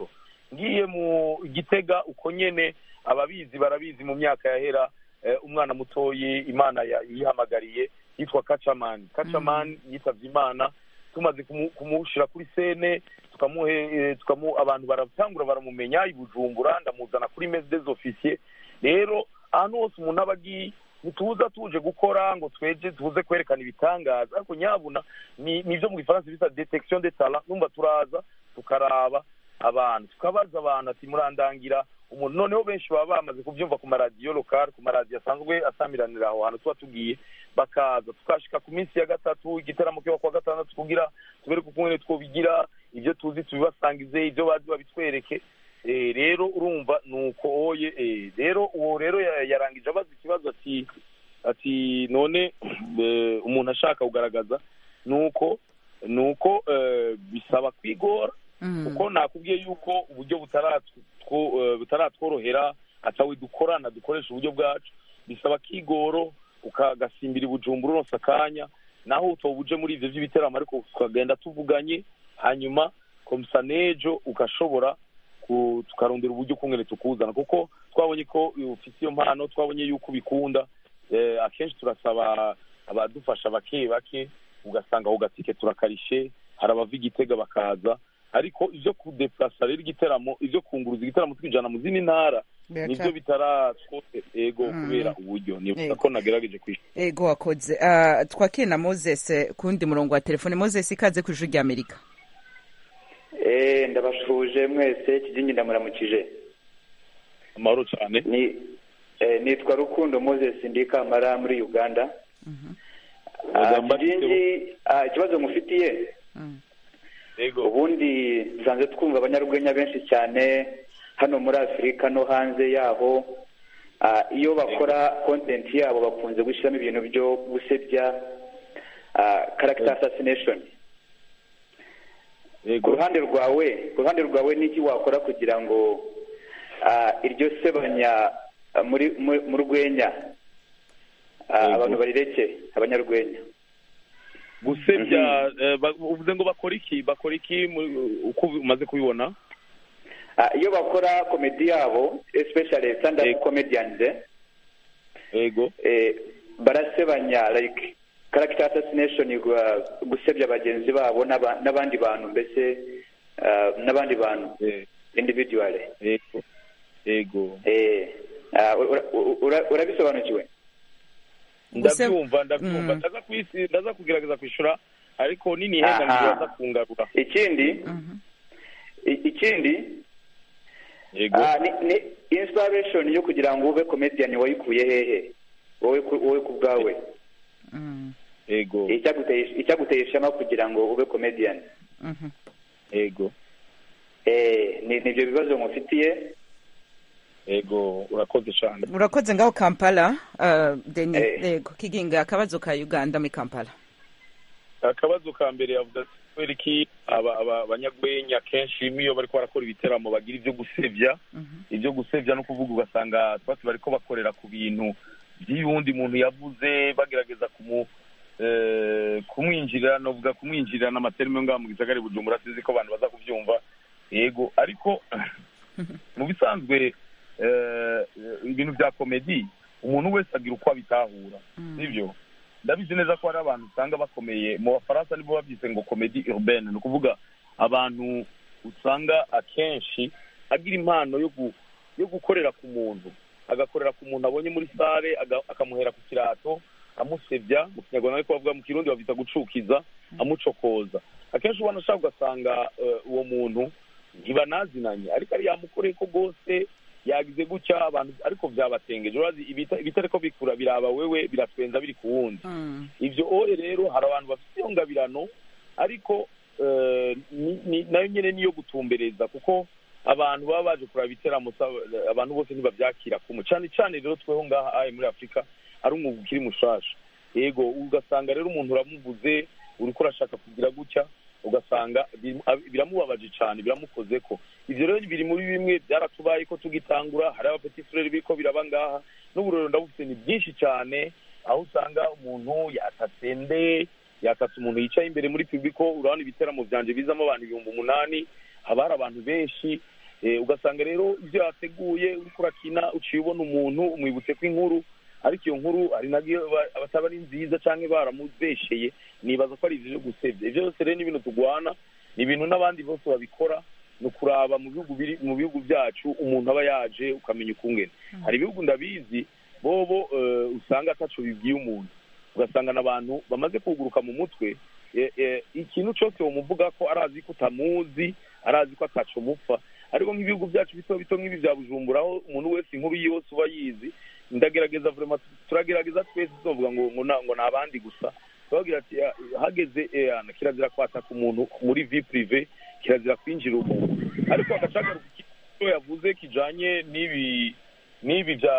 Speaker 4: ngiye mu gitega uko nyene ababizi barabizi mu myaka yahera eh, umwana mutoyi imana ya- yihamagariye yitwa kacamani kacamani yitavye imana tumaze kumu- kumushira kuri sene tukamuhe eh, tukamu abantu baratangura baramumenya i bujumbura ndamuzana kuri mese des officiers rero ahantu hose umuntu aba agiye ntituza tuje gukora ngo tweje tuze kwerekana ibitangaza ariko nyabuna ni nivyo mu gifaransa bita detection de talent numva turaza tukaraba abantu tukabaza abantu ati murandangira umuntu noneho benshi baba bamaze kubyumva ku maradiyo lokal ku maradiyo asanzwe asamiranira aho hantu tuba tugiye bakaza tukashika ku minsi ya gatatu igiteramo kiba kuwa gatandatu kugira tubereke ukungene twobigira ibyo tuzi tubibasangize ibyo bazi babitwereke Eh, rero urumva nuko oye eh, rero uwo rero ya- yarangije abaza ikibazo ati ati none eh, umuntu ashaka kugaragaza nuko nuko eh, bisaba kwigora kuko nakubwiye yuko uburyo butaratwo- two- eh, butaratworohera atawe dukorana dukoresha uburyo bwacu bisaba kigoro ukagasimbira ibujumbura uronse akanya naho utoba uje muri ivyo vy'ibiteramo ariko tukagenda tuvuganye hanyuma komsa nejo ugashobora ku- tukarondera uburyo ukungene tukuzana kuko twabonye ko ufite iyo mpano twabonye yuko ubikunda eh, akenshi turasaba abadufasha bake bake ugasanga aho gatike turakarishe hari abava igitega bakaza ariko ivyo kudeplasa rero igiteramo ivyo kunguruza igiteramo twijana mu zindi ntara
Speaker 1: Biraca-
Speaker 4: nivyo bitaratwote ego
Speaker 1: Mm.
Speaker 4: kubera uburyo nibuka
Speaker 1: Ego.
Speaker 4: ko nagerageje kwishyura
Speaker 1: ego wakoze Ah, twakire na moses eh, ku wundi murongo wa telefone moses ikaze ku ijuru rya amerika
Speaker 9: Eh, ndabashuje mwese kigingi ndamuramukije
Speaker 4: amahoro cyane
Speaker 9: ni eh, nitwa rukundo moses ndi kamara muri uganda Ah,
Speaker 4: Ugamba
Speaker 9: kigingi ah, ikibazo mufitiye
Speaker 4: ego
Speaker 9: ubundi dusanzwe twumva abanyarwenya benshi cyane hano muri afurika no hanze yaho Ah, iyo bakora content yabo bakunze gushyiramo ibintu byo gusebya ah, character assassination ku ruhande rwawe ku ruhande rwawe n'iki wakora kugira ngo ah, iryo sebanya ah, muri mu- mu rwenya ah,
Speaker 4: Yego.
Speaker 9: abantu barireke abanyarwenya
Speaker 4: gusebya eh, ba- uvuze ngo bakora iki bakora iki mu- uko umaze kubibona
Speaker 9: Ah, iyo bakora komedi yabo especially stand up comedians eh,
Speaker 4: ego
Speaker 9: eh, barasebanya like character assassination gwa- gusebya bagenzi babo n'aba- n'abandi bantu mbese ah, n'abandi bantu individually
Speaker 4: ego ego
Speaker 9: eh, ah, ura- ura- urabisobanukiwe
Speaker 4: ndabyumva ndabyumva ndaza kwisi ndaza kugerageza kwishyura ariko nini henda
Speaker 9: Aha.
Speaker 4: ngibaza kungarura
Speaker 9: ikindi i- ikindi
Speaker 4: Yego.
Speaker 9: ah, ni, ni inspiration yo kugira ngo ube comedian wayikuye hehe wowe ku- wowe ku bwawe
Speaker 4: ego
Speaker 9: icyaguteye icyaguteye ishema kugira ngo ube comedian
Speaker 4: ego
Speaker 9: eh ni nibyo bibazo mufitiye
Speaker 4: ego urakoze cyane
Speaker 1: urakoze ngaho kampala ah, deni
Speaker 9: Eh.
Speaker 1: ego kiginga akabazo ka uganda muri kampala
Speaker 4: akabazo ka mbere yavuze ati kubera iki aba- aba- abanyagwenya kenshi iyo bariko barakora ibiteramo bagira ibyo gusebya ibyo gusebya no kuvuga ugasanga twese bariko bakorera ku bintu by'uwundi muntu yavuze bagerageza kumu eh, kumwinjirira novuga kumwinjirira n'amaterime yo ngaha mu gisagara i bujumbura sinzi ko abantu baza kubyumva yego ariko mu bisanzwe eh, ibintu bya komedi umuntu wese agira uko abitahura sibyo ndabizi neza ko hari abantu usanga bakomeye mu bafaransa nibo babyise ngo komedi urbaine ni ukuvuga abantu usanga akenshi agira impano yo gu- yo gukorera ku muntu agakorera ku muntu abonye muri sare aga- akamuhera ku kirato amusebya mu kinyarwanda ariko bavuga mu kirundi babyita gucukiza amucokoza akenshi ubona ashaka ugasanga eh, uwo muntu ntibanazinanye ariko ari yamukoreye ko rwose yagize gutya abantu ariko byabatengeje urazi ibita- ibitariko bikura biraba wewe biratwenza biri ku wundi ibyo oye rero hari abantu bafite iyo ngabirano ariko eh, ni- ni- nayo nyine niyo gutumbereza kuko abantu baba baje kuraba ibiteramo sa- abantu bose ntibabyakira kumwe cyane cyane rero tweho ngaha aye muri afurika ari umwuga ukiri mushasha yego ugasanga rero umuntu uramuvuze uriko urashaka kugira gutya ugasanga bimu- ab- biramubabaje cyane biramukoze ko ivyo rero biri muri bimwe byaratubaye ko tugitangura hari abapeti frere biriko biraba ngaha n'uburero ndabufite ni byinshi cyane aho usanga umuntu yatatse nde yatatse umuntu yicaye imbere muri pibiko urabona ibiteramo vyanje bizamo abantu ibihumbi umunani haba hari abantu benshi Eh, ugasanga rero ibyo yateguye uriko urakina uciye ubona umuntu umwibutse ko inkuru ariko iyo nkuru hari nabyo ba- abataba ari nziza cyangwa baramubesheye nibaza ko ari ibyo byo gusebya ibyo byose rero ni ibintu turwana ni ibintu n'abandi bose babikora ni ukuraba mu bihugu biri mu bihugu byacu umuntu aba yaje ukamenya ukungene hari ibihugu ndabizi bobo eh, usanga ataco bibwiye umuntu ugasanga n'abantu bamaze kuguruka mu mutwe eh, eh, ikintu cyose womuvuga ko arazi ko utamuzi arazi ko ataco mupfa ariko nk'ibihugu byacu bito bito nk'ibi bya bujumbura aho umuntu wese inkuru yose uba yizi ndagerageza vraiment turagerageza twese tuvuga ngo ngo na- ngo ni abandi gusa tubabwira ati "Ah, hageze eh, ana, kirazira kwataka umuntu muri vie prive kirazira kwinjira umuntu ariko agacagaruka icyo yavuze kijanye n'ibi n'ibi bya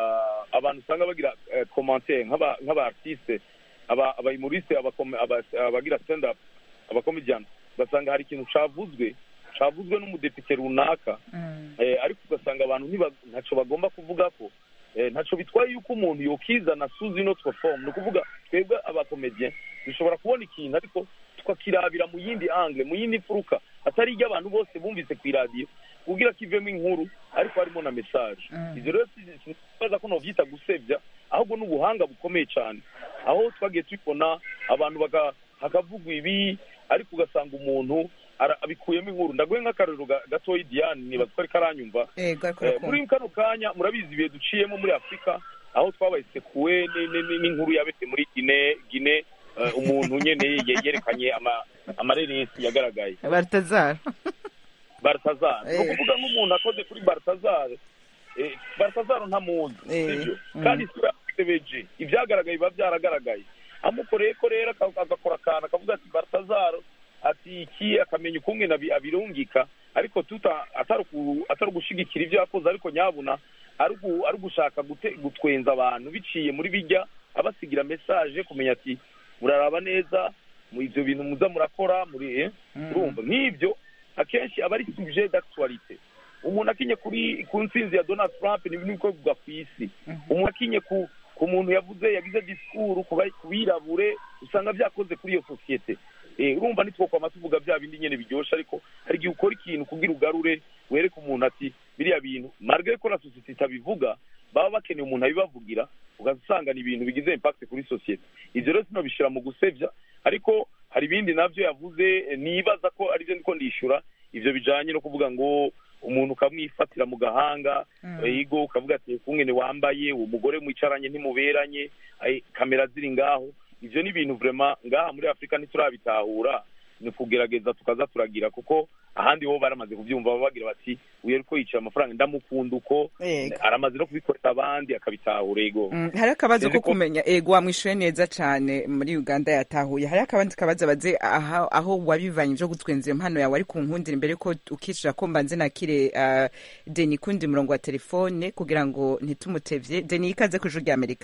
Speaker 4: abantu usanga bagira eh, commentaire nk'aba nk'aba artiste aba abayimuriste abakome- aba- abagira stand up abakomedian ugasanga hari ikintu cavuzwe cavuzwe n'umudepite runaka eh, ariko ugasanga abantu ntiba- ntaco bagomba kuvuga ko eh, ntaco bitwaye yuko umuntu yokizana suzi not perform ni ukuvuga twebwe abakomedien dushobora kubona ikintu ariko tukakirabira mu yindi angle mu yindi mfuruka atari iryo abantu bose bumvise ku iradiyo kugira kivemo inkuru ariko harimo na message ivyo rero sibaza ko novyita gusebya ahubwo ni ubuhanga bukomeye cyane aho twagiye tubibona abantu baka- hakavugwa ibi ariko ugasanga umuntu ara- abikuyemo inkuru ndaguhe nk'akarorero ga- gatoyi diane nibaza ko ariko aranyumva
Speaker 1: ego ariko
Speaker 4: Eh,
Speaker 1: urakumva.
Speaker 4: muri kano kanya murabizi ibihe duciyemo muri afurika aho twabaye sekuwe ni- ni- ni- n'inkuru yabese muri gine gine eh, umuntu nyene ye- yerekanye ama- amareresi yagaragaye
Speaker 1: baratazara
Speaker 4: baratazara ni
Speaker 1: Eh.
Speaker 4: ukuvuga nk'umuntu akoze kuri baratazara eh, baratazara ntamuzi
Speaker 1: Eh,
Speaker 4: sibyo
Speaker 1: mm.
Speaker 4: kandi isura yasebeje ibyagaragaye biba byaragaragaye amukoreye ko rero aka- agakora akantu akavuga ati baratazaro ati iki akamenya ukungene abi- abirungika ariko tuta atari uku- atari ugushigikira ibyo yakoze ariko nyabuna ari ugu- ari ugushaka gute- gutwenza abantu biciye muri bijya abasigira message kumenya ati muraraba neza mu ivyo bintu muza murakora muri eh, urumva nk'ibyo akenshi aba ari sujet d'actualité umuntu akinye kuri ku ntsinzi ya donald trump ni ibintu bikorwa ku isi umuntu akinye ku ku muntu yavuze yagize disikuru ku bari- ku birabure usanga byakoze kuri iyo sosiyete Eh, urumva nitwokwama tuvuga bya bindi nyene biryoshe ariko hari igihe ukora ikintu kugira ugarure wereke umuntu ati biriya bintu marge ko na sosiyete itabivuga baba bakeneye umuntu abibavugira ugasanga ni ibintu bigize impact kuri sosiyete ivyo rero sinobishira mu gusebya ariko hari ibindi navyo yavuze eh, nibaza ko arivyo ndiko ndishura ivyo bijanye no kuvuga ngo umuntu ukamwifatira mu gahanga ego ukavuga ati kungene wambaye uwo mugore mwicaranye ntimuberanye ai, kamera ziri ngaho ivyo ni ibintu vraiment ngaha muri afurika ntiturabitahura ni kugerageza tukaza turagira kuko ahandi ho baramaze kubyumva baba bagira bati uyu ariko yicaye amafaranga ndamukunda uko
Speaker 1: Yego.
Speaker 4: aramaze no kubikorera abandi akabitahura ego
Speaker 1: Mm, hari akabazo ko
Speaker 4: Sinzi ko-
Speaker 1: kumenya ego wamwishuye neza cyane muri uganda yatahuye hari akabandi kabazo baze aho, aho wabivanye byo gutwenza iyo mpano yawe ari ku nkundira imbere ko ukishira ko mbanze nakire uh, deni kundi murongo wa telefone kugira ngo ntitumutevye deni ikaze ku ijuru rya amerika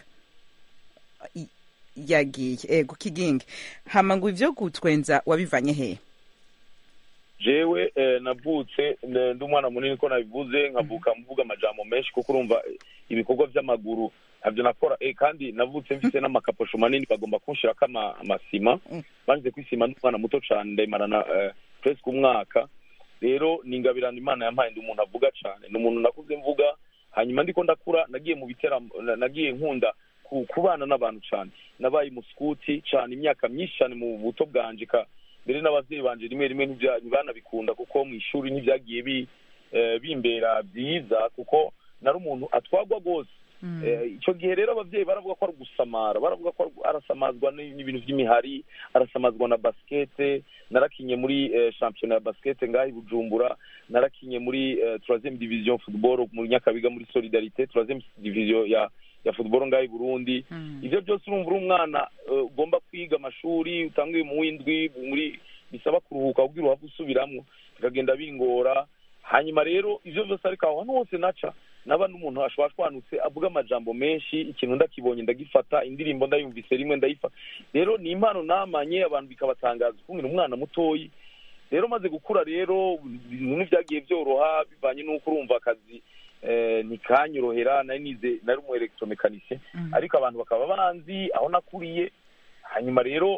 Speaker 1: I- yagiye ego kigingi hama ngo ivyo gutwenza wabivanye he
Speaker 4: jewe eh, navutse ne- ndi umwana munini ko nabivuze nkavuka mvuga amajambo menshi kuko urumva eh, ibikorwa by'amaguru ntabyo nakora eh, kandi navutse mfite n'amakaposho manini bagomba kunshirako ama- amasima banze kwisima ndi umwana muto cane ndayimarana eh, presque umwaka rero ni ingabirano imana yampaye ndi umuntu avuga cane ni umuntu nakuze mvuga hanyuma ndiko ndakura nagiye mu biteramo na- nagiye nkunda ku- kubana n'abantu cane nabaye muskuti cane imyaka myinshi cane mu buto bwanje ka mbere n'abavyeyi banje rimwe rimwe ntibya- ntibanabikunda kuko mu ishuri ntibyagiye bi eh, bimbera byiza kuko nari umuntu atwagwa rwose Eh, icyo gihe rero abavyeyi baravuga ko ari ugusamara baravuga ko ari- arasamazwa ni- n'ibintu vy'imihari arasamazwa na basikete narakinye muri eh, shampiyona ya basikete ngaho i bujumbura narakinye muri eh, troisième division football muri nyakabiga muri solidarité troisième division ya ya football ngaho i burundi ivyo byose urumva uri umwana eh, ugomba kwiga amashuri utanguye mu w'indwi muri bisaba kuruhuka kugira uhave usubiramwo bikagenda bingora hanyuma rero ivyo vyose ariko aho hantu hose naca naba n'umuntu ashobora ashwanutse avuga amajambo menshi ikintu ndakibonye ndagifata indirimbo ndayumvise rimwe ndayifa rero ni impano namanye abantu bikabatangaza ukungene umwana mutoyi rero maze gukura rero ibintu ntibyagiye byoroha bivanye n'uko urumva akazi eh, ntikanyorohera nari nize nari umu electromekanicien ariko abantu bakaba banzi aho nakuriye hanyuma rero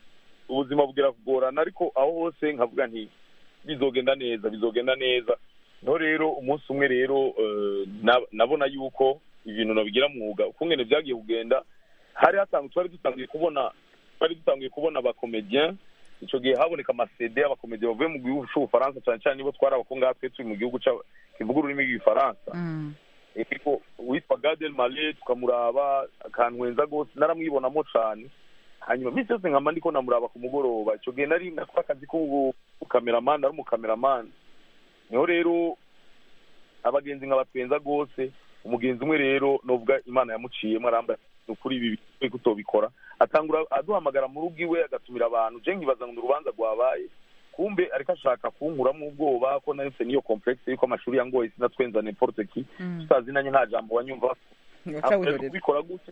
Speaker 4: ubuzima bugera kugorana ariko aho hose nkavuga nti bizogenda neza bizogenda neza no rero umunsi umwe rero eh, na- nabona yuko ibintu nabigira mwuga ukungene byagiye kugenda hari hasanzwe twari dutangiye kubona twari dutangiye kubona abakomediyen icyo gihe haboneka amasede y'abakomediyen bavuye mu gihugu cy'ubufaransa cyane cyane nibo twari abako ngaha twe turi mu gihugu cya- kivuga ururimi rw'igifaransa ariko uwitwa gadel male tukamuraba akantwenza rwose naramwibonamo cyane hanyuma minsi yose nkama ndiko namuraba ku mugoroba icyo gihe nari nakora akazi k'ubukameramani ari umukameramani niho rero abagenzi nkabatwenza rwose umugenzi umwe rero novuga imana yamuciyemo arambaye ni ukuri ibi bintu kutobikora atangura aduhamagara mu rugo iwe agatumira abantu je nkibaza ngo ni urubanza rwabaye kumbe ariko ashaka kunkuramo ubwoba ko nahise n'iyo complexe yuko amashuri yangoye sinatwenza n'importe ki tutazinanye nta jambo wanyumva Ntabwo kubikora gutyo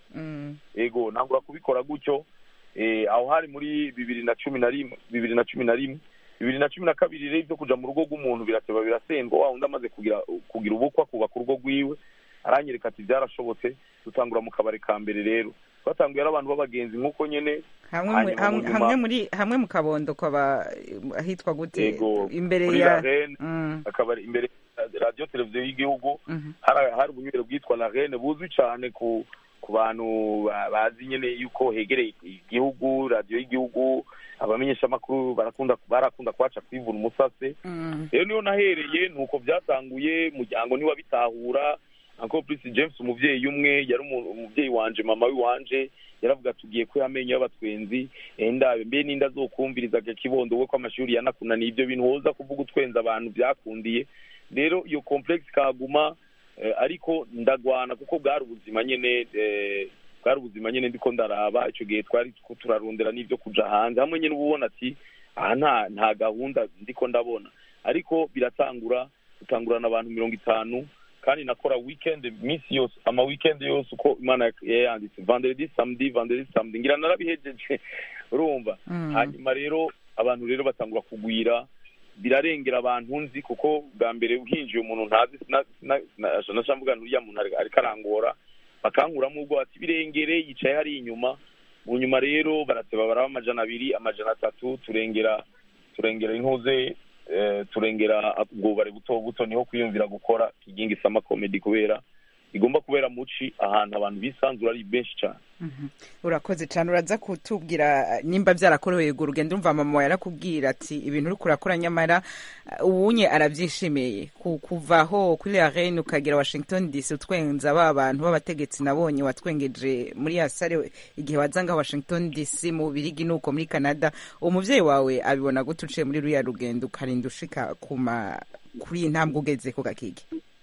Speaker 4: ego ntangura kubikora gutyo eh, aho hari muri bibiri na cumi na rimwe bibiri na cumi na rimwe bibiri na cumi na kabiri rero ibyo kuja mu rugo rw'umuntu birateba birasendwa wa wundi amaze kugira kugira ubukwa kubaka urugo rwiwe aranyereka ati byarashobotse dutangura mu kabari ka mbere rero twatanguye ari abantu b'abagenzi nk'uko nyene
Speaker 1: hamwe mu-
Speaker 4: hanyuma mu
Speaker 1: hamwe
Speaker 4: nyuma-
Speaker 1: hamwe muri hamwe mu kabondo kwaba ahitwa gute
Speaker 4: Yego,
Speaker 1: imbere
Speaker 4: muri
Speaker 1: ya
Speaker 4: La Reine,
Speaker 1: Mm,
Speaker 4: akabari imbere ya radiyo televiziyo y'igihugu
Speaker 1: mhm.
Speaker 4: hari hari ubunywero bwitwa la rene buzwi cyane ku ku bantu ba- bazi nyine yuko hegereye igihugu radiyo y'igihugu abamenyeshamakuru barakunda barakunda kuhaca kwivuna umusase
Speaker 1: Mm.
Speaker 4: rero niyo nahereye ni uko byatanguye umuryango ntiwabitahura uncle prince james umubyeyi umwe yari umu- umubyeyi wanje mama w'iwanje yaravuga tugiye ko amenyo y'abatwenzi enda mbe n'inda azokumviriza kibondo we ko amashuri yanakunaniye ibyo bintu woza kuvuga utwenza abantu byakundiye rero iyo complex kaguma eh, ariko ndagwana kuko bwari ubuzima nyene eh, bwari ubuzima nyene ndiko ndaraba icyo gihe twari ko turarondera n'ibyo kuja hanze hamwe nyene uba ubona ati aha nta nta gahunda ndiko ndabona ariko biratangura dutangurana abantu mirongo itanu kandi nakora weekend iminsi yose ama weekend yose uko imana yayanditse vendredi samedi vendredi samedi ngira narabihejeje urumva
Speaker 1: Mm.
Speaker 4: hanyuma rero abantu rero batangura kugwira birarengera abantu nzi kuko bwa mbere hinjiye umuntu ntazi nashamvuga nturiya muntu ari- ariko arangora bakankuramo ubwo ati birengere yicaye hari inyuma mu nyuma rero barateba baraba amajana abiri amajana atatu turengera turengera intuze eh, turengera ubwubare buto buto niho kwiyumvira gukora kigingi sama comedy kubera igomba kubera muci ahantu abantu bisanzura ari benshi cyane
Speaker 1: Mhm. urakoze cyane uraza kutubwira nimba byarakorewe urwo rugendo umva mama yarakubwira ati ibintu uri kurakora nyamara uh, uwunye arabyishimiye Ku- kuvaho kuri la reine ukagera washington dc utwenza ba bantu b'abategetsi nabonye watwengeje muri ya sare igihe wazanga washington dc mu birigi nuko muri canada uwo muvyeyi wawe abibona gute uciye muri ruriya rugendo ukarinda ushika kuma kuri iyi ntambwe ugeze ku gakigi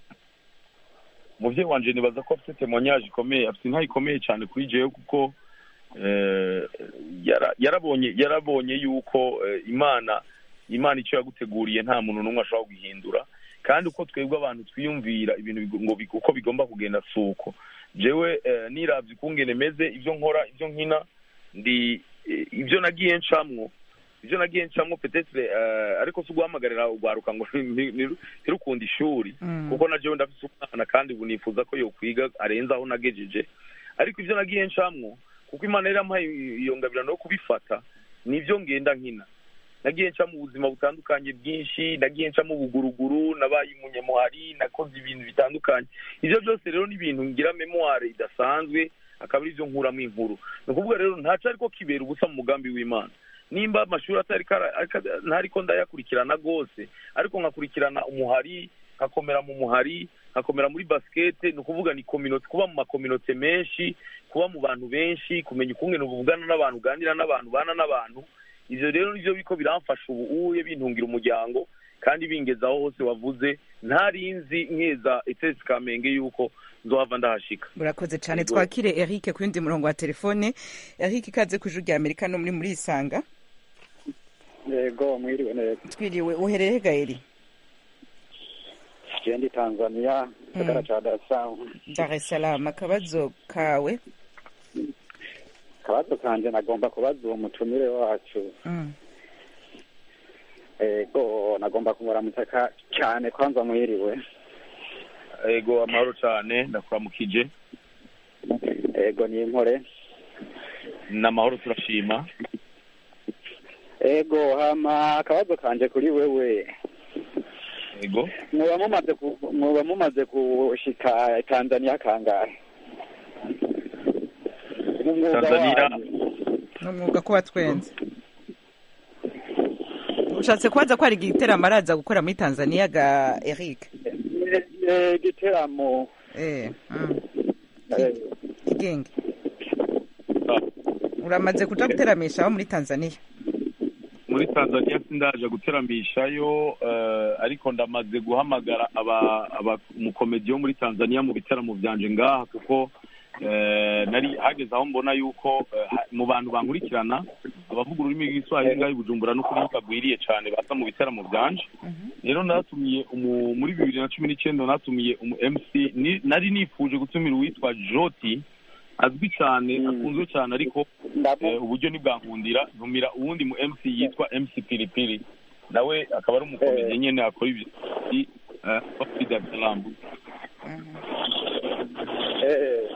Speaker 4: umubyeyi wanje nibaza ko afite temoignage ikomeye afite inka ikomeye cyane kuri jewe kuko eh, yara- yarabonye yarabonye yuko eh, imana imana icyo yaguteguriye nta muntu n'umwe ashobora guhindura kandi uko twebwe abantu twiyumvira ibintu bigo- ngo bi- uko bigomba kugenda si uko jewe eh, niravye ukungene meze ibyo nkora ibyo nkina ndi eh, ibyo nagiye ncamwo ibyo nagiye ncamwo petetre eh, ariko si uguhamagarira ugwaruka ngo ni- ni- ntirukunda ishuri
Speaker 1: Mm.
Speaker 4: kuko na jewe ndafise umwana kandi ubu nifuza ko yokwiga arenze aho nagejeje ariko ibyo nagiye ncamwo kuko imana yari yampaye iyo ngabirano yo kubifata nibyo ngenda nkina nagiye nca mu buzima butandukanye bwinshi nagiye nca mu buguruguru nabaye umunyamuhari nakoze ibintu bitandukanye ibyo byose rero ni ibintu ngira memoire idasanzwe akaba ari byo nkuramo inkuru ni ukuvuga rero ntaco ariko kibera ubusa mu mugambi w'imana nimba amashuri atari kara- ariko- ntariko ndayakurikirana rwose ariko nkakurikirana umuhari nkakomera mu muhari nkakomera muri basikete ni ukuvuga ni kominote kuba mu makominote menshi kuba mu bantu benshi kumenya ukungene uvugana n'abantu uganira n'abantu ubana n'abantu ivyo rero nivyo biko biramfasha ubu uye bintungira umuryango kandi bingeza aho hose wavuze ntarinzi nkeza etesi kamenge yuko nzohava ndahashika
Speaker 1: urakoze cyane
Speaker 4: Yego.
Speaker 1: twakire eric ku yundi murongo wa telefone eric ikaze ku ijuru rya amerika no muri muri isanga
Speaker 10: yego mwiriwe neza
Speaker 1: twiriwe uhereye gaeri
Speaker 10: jendi tanzania gisagara ca dar es salaam
Speaker 1: dar es salaam akabazo kawe
Speaker 10: akabazo kanje nagomba kubaza uwo mutumire wacu
Speaker 1: Mm.
Speaker 10: yego nagomba kumuramutsa ka- cyane kwanza mwiriwe
Speaker 4: ego amahoro cyane ndakuramukije
Speaker 10: yego ni inkore
Speaker 4: ni amahoro turashima
Speaker 10: yego hama akabazo kanje kuri wewe
Speaker 4: ego
Speaker 10: mwoba mumaze ku- mwoba mumaze gushika tanzania kangahe mu mwuga
Speaker 4: Tanzania
Speaker 10: wanyu
Speaker 1: ni umwuga kuba twenze ushatse kubaza ko hari igiteramo araza gukora muri tanzania ga eric
Speaker 10: Eh, eh, igiteramo
Speaker 1: eh mm.
Speaker 10: eh,
Speaker 1: kigenge uramaze kuja guteramisha abo muri tanzania
Speaker 4: muri tanzania sindaje guteramishayo eh, ariko ndamaze guhamagara aba aba umukomedi wo muri tanzania mu bitaramo byanje ngaha kuko eh, nari hageze aho mbona yuko eh, ha- mu bantu bankurikirana abavuga ururimi rw'igiswahili ngaho i bujumbura no kuri bagwiriye cyane baza mu bitaramo byanje rero natumiye umu- muri bibiri na cumi n'icyenda natumiye umu mc ni- nari nifuje gutumira uwitwa joti azwi cyane akunzwe cyane ariko eh, uburyo ntibwankundira ntumira uwundi mu mc yitwa mc pilipili nawe akaba ari umukomedi nyine akora ibyo eh, wo kuri Dar es Salaam
Speaker 10: eh.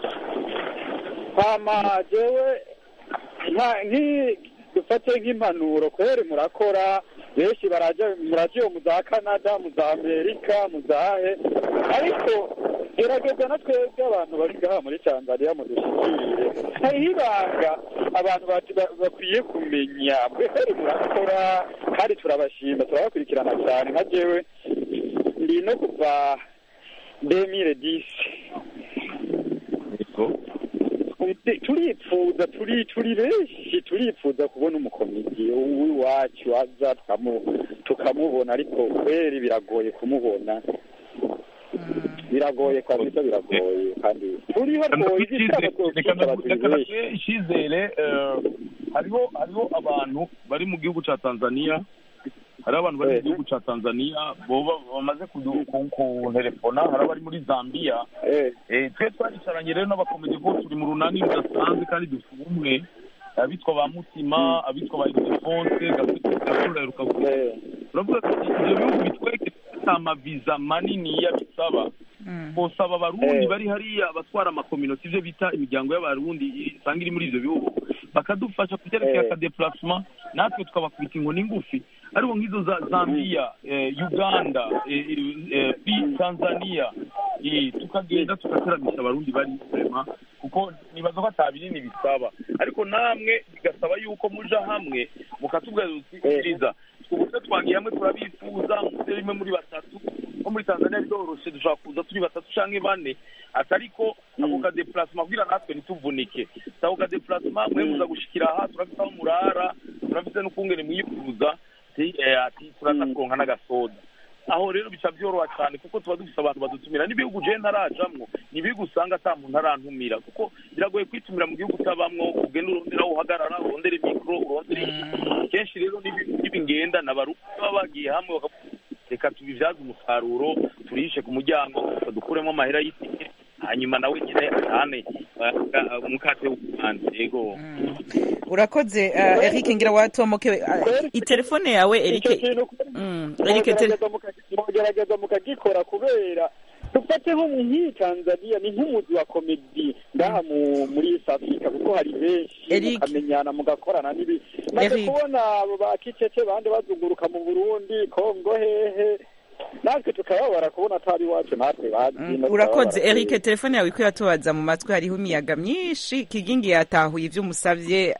Speaker 10: hama jewe nka- nki dufate nk'impanuro kweri murakora benshi baraja muraja iyo mu za canada mu za amerika mu zahe ariko gerageza na twebwe abantu bari ngaha muri tanzania mudushikire hariho ibanga abantu bati- ba- bakwiye kumenya kweri murakora kandi turabashima turabakurikirana cyane nka jewe ndi no kuva demire disi turipfuza turi turi benshi turipfuza kubona umukomedi w'iwacu aza tukamu- tukamubona ariko kweri biragoye kumubona biragoye kabisa biragoye kandi turiho rwose igitaramo twokwica abantu benshi
Speaker 4: icyizere eh, hariho hariho abantu bari mu gihugu cya tanzania hariho abantu bari mu gihugu cya tanzania boba bamaze kudu- ku- kunterefona hari abari muri zambia Eh, twe twaricaranye rero n'abakomedi bose turi mu runani rudasanzwe kandi dufite ubumwe abitwa ba mutima abitwa ba ildefonse gasura rukavuga turavuga ati ibyo bihugu bitwereke ko amaviza manini bisaba kosaba abarundi bari hariya abatwara amakominoti ibyo bita imiryango y'abarundi isanga iri muri ibyo bihugu bakadufasha kubyerekeye akadepulasema natwe tukabakubita inkoni ngufi ariko nk'izo za zambia eh, uganda eh, eh, eh, tanzania eh, tukagenda tugateramisha abarundi bari vrema kuko nibaza ko ata binini bisaba ariko namwe bigasaba yuko muja hamwe mukatubwira utiriza ubuse twagiye hamwe turabifuza muze rimwe muri batatu nko muri tanzania biroroshe dushobora kuza turi batatu canke bane atariko ako kadepulasema kugira natwe ntituvunike ako kadepulasema mwe muza gushikira aha turafite aho murara turafite n'ukungene mwifuza ati eh, ati turaza kuronka n'agasoda aho rero bica byoroha cyane kuko tuba dufite abantu badutumira n'ibihugu je ntarajamwo ni ibihugu usanga ata muntu arantumira kuko biragoye kwitumira mu gihugu utabamwo ugenda urondera aho uhagarara urondere mikoro urondere iki kenshi rero n'ibi- n'ibingenda n'abarundi baba bagiye hamwe bakavuga reka tubibyaze umusaruro turishe ku muryango dukuremo amahera y'itike hanyuma nawe nyine atahane uh, umukate w'umuhanzi yego
Speaker 1: urakoze uh, eric ngira watomokewe uh, itelefone yawe eric
Speaker 10: icyo kintu
Speaker 1: Mm, eric tele-
Speaker 10: mugerageza muka- mugerageza mukagikora kubera dufate nko mu nk'iyi tanzania ni nk'umuzi wa komedi ngaha mu muri east africa kuko hari benshi
Speaker 1: Eric.
Speaker 10: mukamenyana mugakorana n'ibi maze
Speaker 1: Eric.
Speaker 10: kubona abo ba kicece bandi bazunguruka mu burundi kongo hehe natwe tukababara kubona atari iwacu natwe bazi
Speaker 1: Mm,
Speaker 10: no
Speaker 1: urakoze
Speaker 10: tukababara.
Speaker 1: eric telefone yawe iko yatubaza mu matwi hariho imiyaga myinshi kigingi yatahuye ibyo umusabye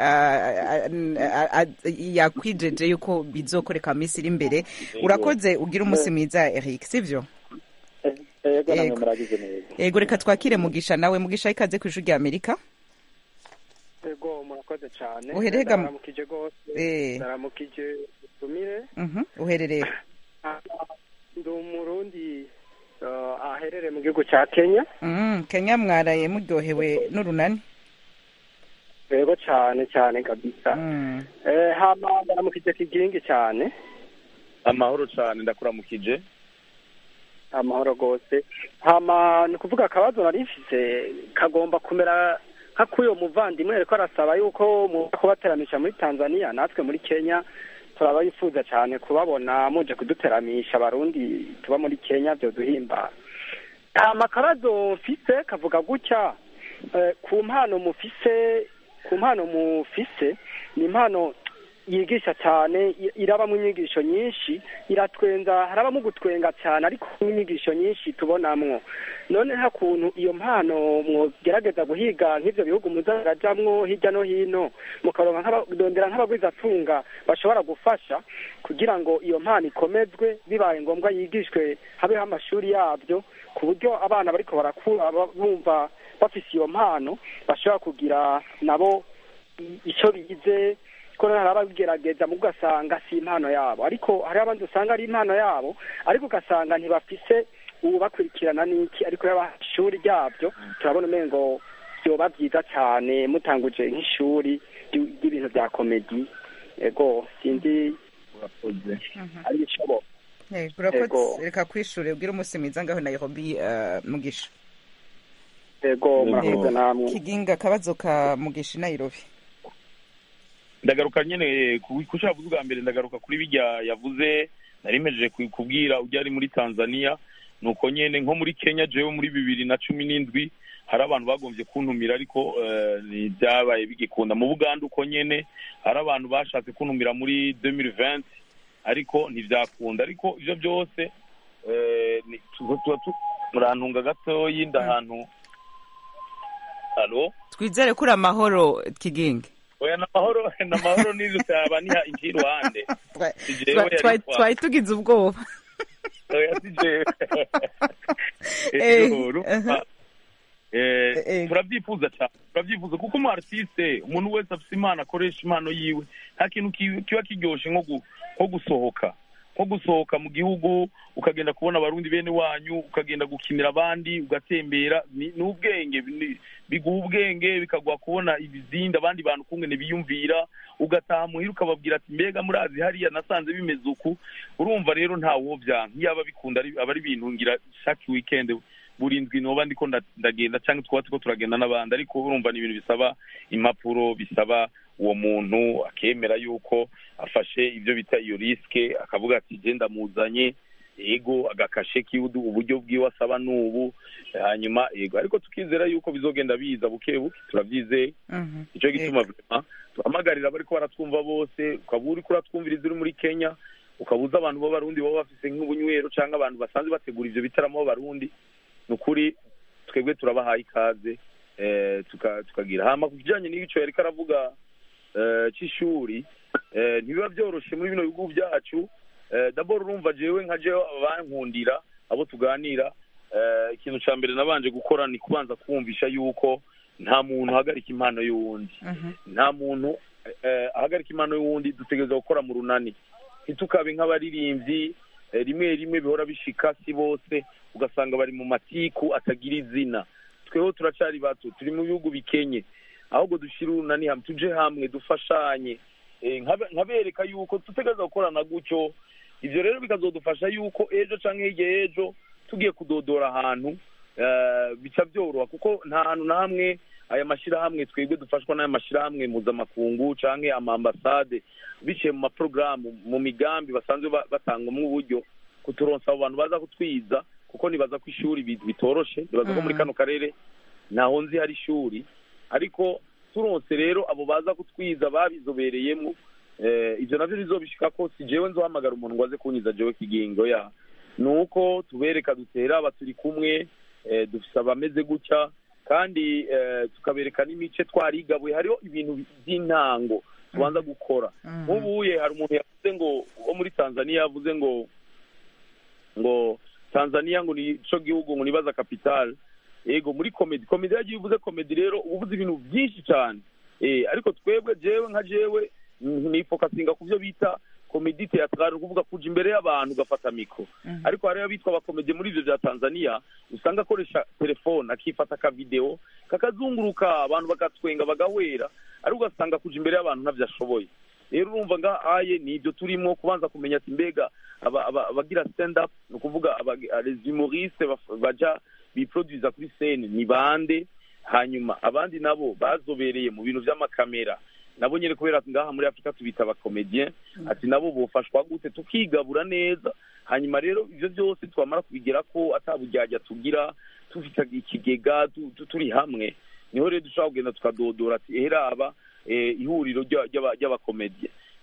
Speaker 1: yakwijeje yuko bizokoreka mu minsi iri imbere urakoze ugira umunsi mwiza eric sivyo
Speaker 10: yego namwe
Speaker 1: Yego.
Speaker 10: muragize neza
Speaker 1: yego reka twakire mugisha nawe mugisha ikaze ku ishuri rya amerika
Speaker 11: ego murakoze cyane
Speaker 1: Uhereye ga-
Speaker 11: ndaramukije rwose
Speaker 1: Eh.
Speaker 11: ndaramukije utumire
Speaker 1: Mhm, uherereye
Speaker 11: ndi umurundi uh, aherereye mu gihugu cya kenya
Speaker 1: Mm, kenya mwaraye muryohewe n'urunani
Speaker 11: ego cyane cyane kabisa
Speaker 1: Mm.
Speaker 11: eh, hama ndaramukije kigingi cyane
Speaker 4: amahoro cyane ndakuramukije
Speaker 11: amahoro rwose hama ni ukuvuga akabazo nari mfise kagomba kumera nka k'uyo muvandimwe ariko arasaba yuko muza kubateramisha muri tanzania natwe muri kenya turaba yifuza cyane kubabona muje kuduteramisha abarundi tuba muri kenya byoduhimba hama akabazo mfise kavuga gutya eh, ku mpano mufise ku mpano mufise ni impano yigisha cyane i- irabamo inyigisho nyinshi iratwenza harabamo gutwenga cyane ariko n'inyigisho nyinshi tubonamwo none nta kuntu iyo mpano mwogerageza guhiga nk'ibyo bihugu muzarajamwo hirya no hino mukaronka nk'abadondera nk'abagwizatunga bashobora gufasha kugira ngo iyo mpano ikomezwe bibaye ngombwa yigishwe habeho amashuri yabyo ku buryo abana bariko barakura ba- bumva bafise iyo mpano bashobora kugira nabo i- ico bize ko hari ababigerageza mu ugasanga si impano yabo ariko hari abandi usanga ari impano yabo ariko ugasanga ntibafise ubakurikirana n'iki ariko yaba ishuri ryabyo turabona umengo byoba byiza cyane mutanguje nk'ishuri ry- ry'ibintu bya komedi ego sinzi ari bishoboka
Speaker 1: Eh, urakoze
Speaker 11: Ego.
Speaker 1: reka kwishure ubwire umunsi mwiza ngaho nairobi eh, mugisha
Speaker 11: ego murakoze
Speaker 1: Ego.
Speaker 11: namwe
Speaker 1: kiginga akabazo ka mugisha i nairobi
Speaker 4: ndagaruka nyine ku ku cyo yavuze ubwa mbere ndagaruka kuri bijya yavuze nari mpejeje ku- kubwira ujya ari muri tanzania ni uko nyine nko muri kenya jewe muri bibiri na cumi n'indwi hari abantu bagombye kuntumira ariko eh, ntibyabaye bigikunda mu buganda uko nyine hari abantu bashatse kuntumira muri 2020 ariko ntibyakunda ariko ibyo byose eh, ni- tu- tuba tu- murantunga gatoyi ndahantu halo
Speaker 1: twizere ko uri amahoro kiginga
Speaker 4: oya ni amahoro ni amahoro n'izo cyaba niha inki iruhande Si jewe
Speaker 1: Twa-
Speaker 4: yari
Speaker 1: twa-
Speaker 4: kwa-
Speaker 1: twari tugize ubwoba
Speaker 4: oya si jewe
Speaker 1: Eh,
Speaker 4: Ego, urumva, eh,
Speaker 1: Eh.
Speaker 4: turabyifuza cyane turabyifuza kuko umu artiste umuntu wese afite impano akoresha impano yiwe nta kintu ki- kiba kiryoshe nko gu- nko gusohoka nko gusohoka mu gihugu ukagenda kubona abarundi bene wanyu ukagenda gukinira abandi ugatembera ni ni ubwenge ni- biguha ubwenge bikaguha kubona ibizindi abandi bantu ukungene biyumvira ugataha muhira ukababwira ati mbega murazi hariya nasanze bimeze uku urumva rero nta wobyanka iyo aba bikunda ari- aba ari ibintu ngira chaque weekend buri ndwi noba ndiko nda- ndagenda cyangwa twaba turiko turagenda n'abandi ariko urumva ni ibintu bisaba impapuro bisaba uwo muntu akemera yuko afashe ibyo bita iyo risike akavuga ati je ndamuzanye ego agakashe kiudu uburyo bwiwe asaba n'ubu hanyuma ego ariko tukizera yuko bizogenda biza buke buke turabyizeye
Speaker 1: Mhm.
Speaker 4: icyo gituma vrema tuhamagarira abariko baratwumva bose ukaba uriko uratwumviriza uri muri kenya ukabuza abantu b'abarundi baba bafise nk'ubunywero cyangwa abantu basanzwe bategura ivyo bitaramo b'abarundi ni ukuri twebwe turabahaye ikaze eh, tuka- tukagira hama ku kijanye n'ico yariko aravuga eh, c'ishuri eh, ntibiba vyoroshe muri bino bihugu vyacu eh, dabord urumva jewe nka jewe abankundira abo tuganira eh, ikintu ca mbere nabanje gukora ni kubanza kumvisha yuko nta muntu ahagarika impano y'uwundi nta muntu eh, ahagarika impano y'uwundi dutegereza gukora mu runani ntitukabe nk'abaririmbyi eh, rimwe rimwe bihora bishika si bose ugasanga bari mu matiku atagira izina tweho turacari bato turi mu bihugu bikenye ahubwo dushire urunani hamwe tuje hamwe dufashanye Eh, nkabe- nkabereka yuko dutegereza gukorana gutyo ivyo rero bikazodufasha yuko ejo canke hirya y'ejo tugiye kudodora ahantu eh, bica byoroha kuko nta hantu na hamwe aya mashyirahamwe twebwe dufashwa n'aya mashyirahamwe mpuzamakungu canke amambasade biciye mu maporogaramu mu migambi basanzwe ba- batangamo uburyo kuturonsa abo bantu baza kutwiza kuko nibaza ko ishuri bi- bitoroshe nibaza ko muri
Speaker 1: Mhm.
Speaker 4: kano karere ntaho nzi hari ishuri ariko turonse rero abo baza kutwiza babizobereyemo eh, ivyo navyo bizobishika ko si jewe nzohamagara umuntu ngo aze kunyiza jewe kigingo ya ni uko tubereka dutera aba turi kumwe eh, dufise abameze gutya kandi eh, tukabereka n'imice twarigabuye hariho ibintu by'intango tubanza gukora nk'ubuye hari umuntu yavuze ngo wo muri tanzania yavuze ngo ngo tanzania ngo ni co gihugu ngo nibaza capital ego muri komedi komedi yagiye uvuze komedi rero uba uvuze ibintu byinshi cyane eh ariko twebwe jewe nka jewe nifokasinga ku byo bita komedi teatrale ukuvuga kuja imbere y'abantu ugafata mikro ariko hariho abitwa abakomedi muri ivyo vya tanzania usanga akoresha telefone akifata akavideo kakazunguruka abantu bagatwenga bagahwera ariko ugasanga kuja imbere y'abantu ntavyo ashoboye rero urumva nga aye ni ibyo turimo kubanza kumenya ati mbega aba- aba- abagira stand up ni ukuvuga aba- les humoristes baf- baja biproduza kuri scene ni bande hanyuma abandi nabo bazobereye mu bintu vy'amakamera nabo nyene kubera ngaha muri afurika tubita abakomedien ati nabo bofashwa gute tukigabura neza hanyuma rero ivyo byose twamara kubigera ko ataburyarya tugira tufite ikigega tu- tu- turi hamwe niho rero dushobora kugenda tukadodora ati eheraba eh, ihuriro ry'a- ry'aba- ry'abakomedie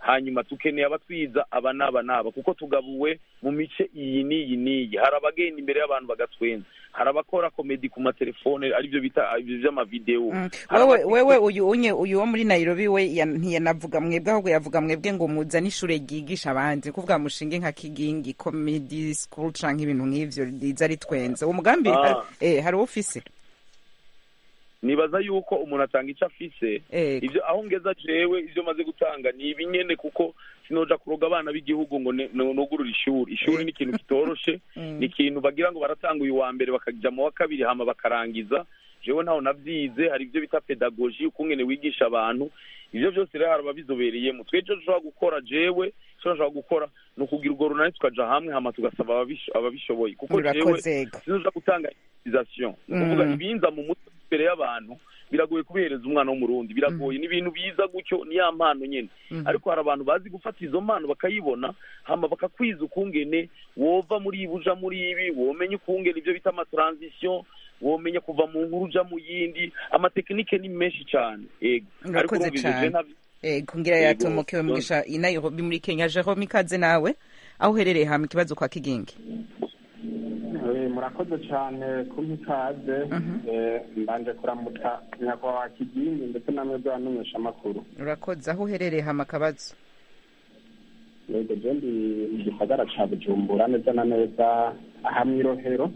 Speaker 4: hanyuma tukeneye abatwiza aba n'aba n'aba kuko tugabuwe mu mice iyi n'iyi n'iyi hari abagenda imbere y'abantu bagatwenza hari abakora komedi ku matelefone aribyo bita ibyo by'amavidewo Hari
Speaker 1: wewe
Speaker 4: abati-
Speaker 1: wewe uyu unye uyu wo muri Nairobi we ya- ntiyanavuga mwebwe ahubwo yavuga mwebwe ngo muzane ishure ryigisha abandi kuvuga mushinge nka kigingi comedy school canke ibintu nk'ivyo riza ritwenza uwo mugambi
Speaker 4: Ah.
Speaker 1: hari- eh hari ufise
Speaker 4: nibaza yuko umuntu atanga icyo afise
Speaker 1: Ego.
Speaker 4: ibyo aho ngeza jewe ibyo maze gutanga ni ibinyene kuko sinoja kuroga abana b'igihugu ngo ne- no- nugurure ishuri ishuri ni ikintu kitoroshe
Speaker 1: Mm.
Speaker 4: ni ikintu bagira ngo baratanga uyu wa mbere bakaja mu wa kabiri hama bakarangiza jewe ntaho navyize hari ibyo bita pedagogi ukungene wigisha abantu ivyo byose rero hari ababizobereyemo twe ico dushobora gukora jewe ico nshobora gukora ni ukugira urwo runani tukaja hamwe hama tugasaba ababish- ababishoboye kuko jewe
Speaker 1: Murakoze, ego.
Speaker 4: sinoja gutanga improvisation ni ukuvuga
Speaker 1: Mm.
Speaker 4: ibinza mu mutwe imbere y'abantu biragoye kubihereza umwana w'umurundi biragoye ni ibintu biza gutyo ni ya mpano nyene
Speaker 1: Mhm.
Speaker 4: ariko hari abantu bazi gufata izo mpano bakayibona hama bakakwiza ukungene wova muri ibi uja muri ibi womenya ukungene ibyo bita amatransition womenya kuva mu nkuru uja mu yindi amatekinike ni menshi cyane yego ariko
Speaker 1: Murakoze
Speaker 4: urumva ivyo je
Speaker 1: cane.
Speaker 4: ntabyo
Speaker 1: ego ngira
Speaker 4: Yego,
Speaker 1: yatomokewe
Speaker 4: so-
Speaker 1: mugisha i Nairobi muri Kenya Jerome ikaze nawe aho uherereye hama ikibazo kwa kigingi
Speaker 12: Eh, murakoze cyane kumpa ikaze Eh, mbanje kuramutsa nyakubahwa kigingi ndetse namwe bw'abamenyesha amakuru
Speaker 1: urakoze aho uherereye hama akabazo
Speaker 12: yego je ndi mu gisagara ca bujumbura neza na neza aha mw'irohero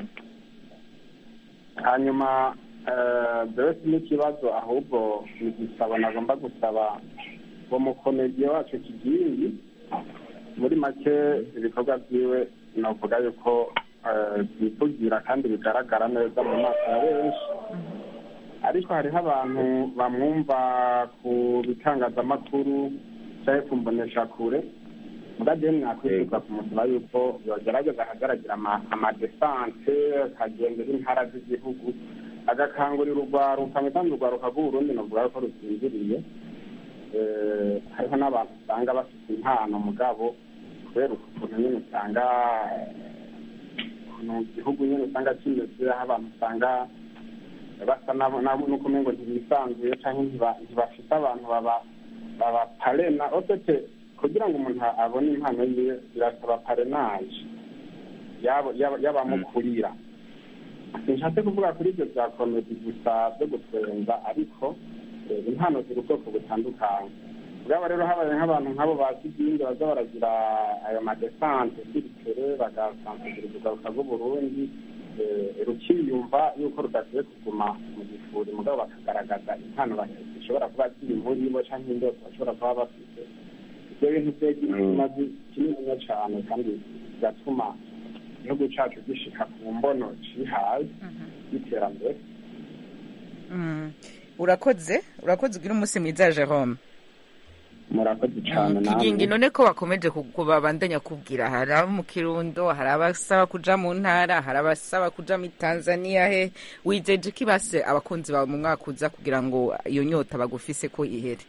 Speaker 12: hanyuma eh, jewe si n'ikibazo ahubwo ni igisabo nagomba gusaba uwo mukomediye wacu kigingi muri make ibikorwa vyiwe novuga yuko eh, vyivugira kandi bigaragara neza mu maso ya benshi ariko hariho abantu bamwumva ku bitangazamakuru cyangwa ku mboneshakure mugade mwakwifuza kumusaba yuko yogerageza akagaragira ama- amadesante akagendera intara z'igihugu agakangurira urwaruka mu kandi urwaruka rw'uburundi novuga yuko rusinziriye Eh, hariho n'abantu usanga bafite impano mugabo kubera ukuntu nyine usanga ukuntu igihugu nyine usanga kimeze aho abantu usanga basa nabo nabo nuko umengo ntibisanzuye cyangwa ntiba- ntibafite abantu baba baba parena ofete kugira ngo umuntu abone impano yiwe birasaba parenaje yabo- yaba- y'abamukurira sinshatse kuvuga kuri ibyo bya komedi gusa byo gutwenza ariko eh, impano ziri ubwoko butandukanye bwaba rero habaye nk'abantu nk'abo bazi ibyindi baza baragira ayo madesante siritere bagasansagiriza urwaruka rw'uburundi eh, rukiyumva yuko rudakwiye kuguma mu gifuri mugabo bakagaragaza impano bafite zishobora kuba ziri muri bo cyangwa indoto bashobora kuba bafite ibyo bintu byagira ikimazi kininiya cyane kandi bigatuma igihugu cyacu gishika ku mbono cihaye y'iterambere
Speaker 1: Mm. urakoze urakoze ugira umunsi mwiza Jerome
Speaker 12: murakoze cyane
Speaker 1: kigingi none ko bakomeje kubabandanya kubwira hari abo mu kirundo hari abasaba kuja mu ntara hari abasaba kuja muri tanzania he wijeje ko ibase abakunzi bawe mu mwaka uza kugira ngo iyo nyota bagufise ko ihere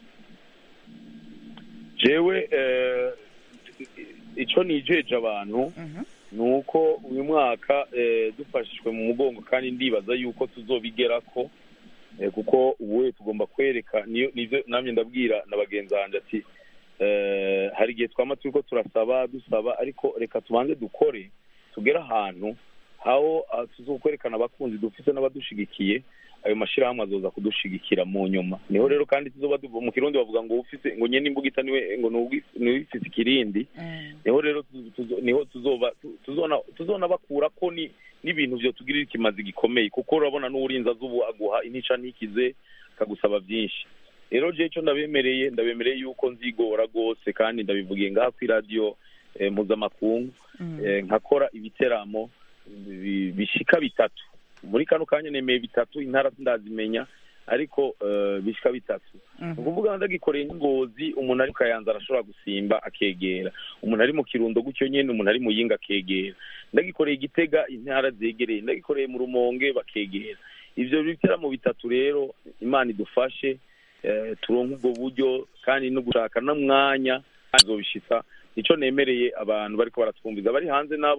Speaker 4: jewe eh, ico nijeje abantu ni uko uyu mwaka eh, dufashijwe mu mugongo kandi ndibaza yuko tuzobigerako eh, kuko ubuye tugomba kwereka niyo nivyo namye ndabwira na bagenzi banje ati eh, hari igihe twama turiko turasaba dusaba ariko reka tubanze dukore tugere ahantu aho ah, tuzokwerekana abakunzi dufise n'abadushigikiye ayo mashirahamwe azoza kudushigikira mu nyuma niho rero kandi tuzoba duva mu kirundi bavuga ngo ufise ngo nyene imbugita niwe ngo nuwi- niwifise ikirindi niho rero tuzo- tuzo- niho tuzoba tu- tuzona tuzona bakura ko ni n'ibintu vyo tugirira ikimazi gikomeye kuko urabona n'uburinzi azubu aguha intica ntikize akagusaba vyinshi rero je ico ndabemereye ndabemereye yuko nzigora rwose kandi ndabivugiye ngaha kw'iradiyo eh, mpuzamakungu eh, nkakora ibiteramo bi- bishika bitatu muri kano kanya nemeye bitatu intara sindazimenya ariko eh, bishika bitatu ni ukuvuga ndagikoreye nk'ingozi umuntu ari mu kayanza arashobora gusimba akegera umuntu ari mu kirundo gutyo nyene umuntu ari mu yinga akegera ndagikoreye igitega intara zegereye ndagikoreye mu rumonge bakegera ivyo biteramo bitatu rero imana idufashe eh, turonke ubwo buryo kandi no gushaka n'umwanya azobishitsa nico nemereye abantu bariko baratwumviza bari hanze nabo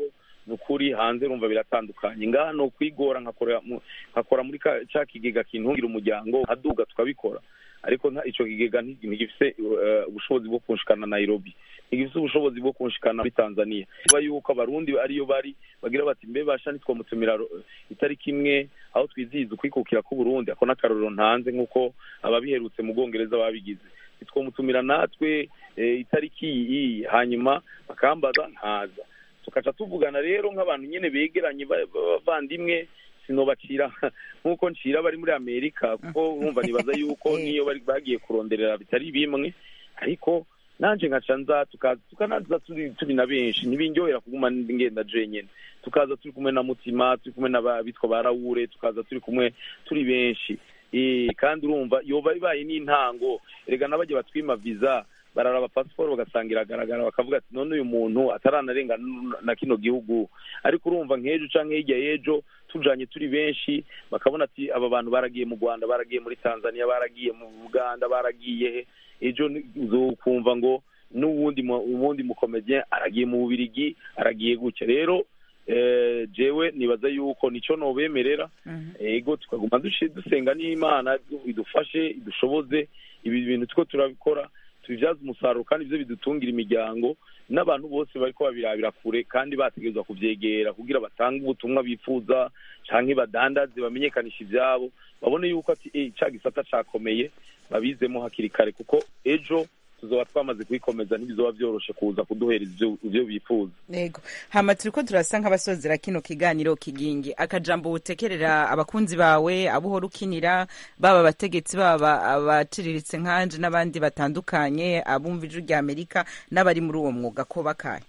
Speaker 4: ni ukuri hanze rumva biratandukanye ngaha no kwigora nkakora mu- nkakora muri ka- ca kigega kintungira umuryango nkaduga tukabikora ariko nta ico kigega nti- ntigifise eh, ubushobozi bwo kunshikana nairobi ntigifise ubushobozi bwo kunshikana muri tanzania kuba yuko abarundi ariyo bari bagira bati mbe basha ntitwamutumira ro- itariki imwe aho twizihiza ukwikukira k'uburundi ako n'akarorero ntanze nk'uko ababiherutse mu bwongereza babigize ntitwamutumira natwe eh, itariki iyi hanyuma bakambaza ntaza tukaca tuvugana rero nk'abantu nyine begeranye ba- b'abavandimwe sinobacira nk'uko ncira bari muri amerika kuko urumva nibaza yuko niyo bari bagiye kuronderera bitari bimwe ariko nanje nkaca nza tukaza tukanaza turi turi na benshi ntibindyohera kuguma ngenda jenyene tukaza turi kumwe na mutima turi kumwe n'abitwa ba rawure tukaza turi kumwe turi benshi Eh, kandi urumva yoba ibaye n'intango erega n'abajya batwima visa bararaba pasiporo bagasanga iragaragara bakavuga ati none uyu muntu ataranarenga n- na kino gihugu ariko urumva nk'ejo canke hirya y'ejo tujanye turi benshi bakabona ati aba bantu baragiye mu rwanda baragiye muri tanzania baragiye mu buganda baragiye he ejo ni- uzokumva ngo n'uwundi mu- uwundi mukomedien aragiye mu bubirigi aragiye gutya rero eh, jewe nibaza yuko nico nobemerera ego tukaguma dushi- dusenga n'imana idufashe idushoboze ibi bintu two turabikora tubibyaza umusaruro kandi ibyo bidutungira imiryango n'abantu bose bariko babirabira kure kandi bategerezwa kuvyegera kugira batange ubutumwa bifuza canke badandaze bamenyekanisha ivyabo babone yuko ati eh ca gisata cakomeye babizemo hakiri kare kuko ejo tuzoba twamaze kuyikomeza ntibizoba vyoroshe kuza kuduhereza ivyo- ivyo bifuza
Speaker 1: Ego. Hama turiko turasa nk'abasozera kino kiganiro kigingi. Akajambo utekerera abakunzi bawe, abo uhora ukinira, baba abategetsi baba abaciriritse nkanje n'abandi batandukanye, abumva ijwi rya Amerika n'abari muri uwo mwuga ko bakaye.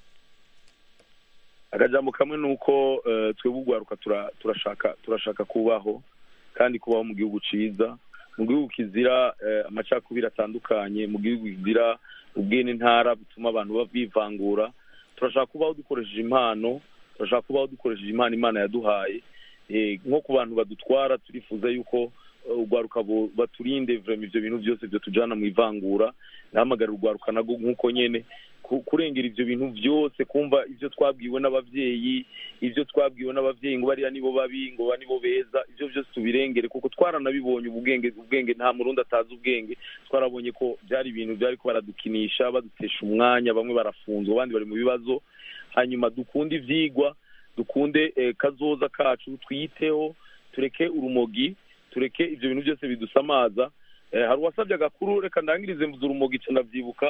Speaker 4: akajambo kamwe ni uko eh, twebwe urwaruka tura- turashaka turashaka kubaho kandi kubaho mu gihugu ciza mu gihugu kizira eh, amacakubiri atandukanye mu gihugu kizira ubwene ntara bituma abantu ba- bivangura turashaka kubaho dukoresheje impano turashaka kubaho dukoresheje impano imana yaduhaye Eh, nko ku bantu badutwara turifuza yuko eh, urwaruka bo- baturinde vrema ivyo bintu byose byo tujana mu ivangura nahamagara urwaruka nago nk'uko nyene ku- kurengera ivyo bintu byose kumva ivyo twabwiwe n'abavyeyi ivyo twabwiwe n'abavyeyi ngo bariya nibo babi ngo ba nibo beza ivyo byose tubirengere kuko twaranabibonye ubwenge ubwenge nta murundi atazi ubwenge twarabonye ko byari ibintu byari ko baradukinisha badutesha umwanya bamwe barafunzwe abandi bari mu bibazo hanyuma dukunde ivyigwa dukunde eh, kazoza kacu twiyiteho tureke urumogi tureke ivyo bintu byose bidusamaza eh, hari uwasabye agakuru reka ndangirize mvuze urumogi ca ndavyibuka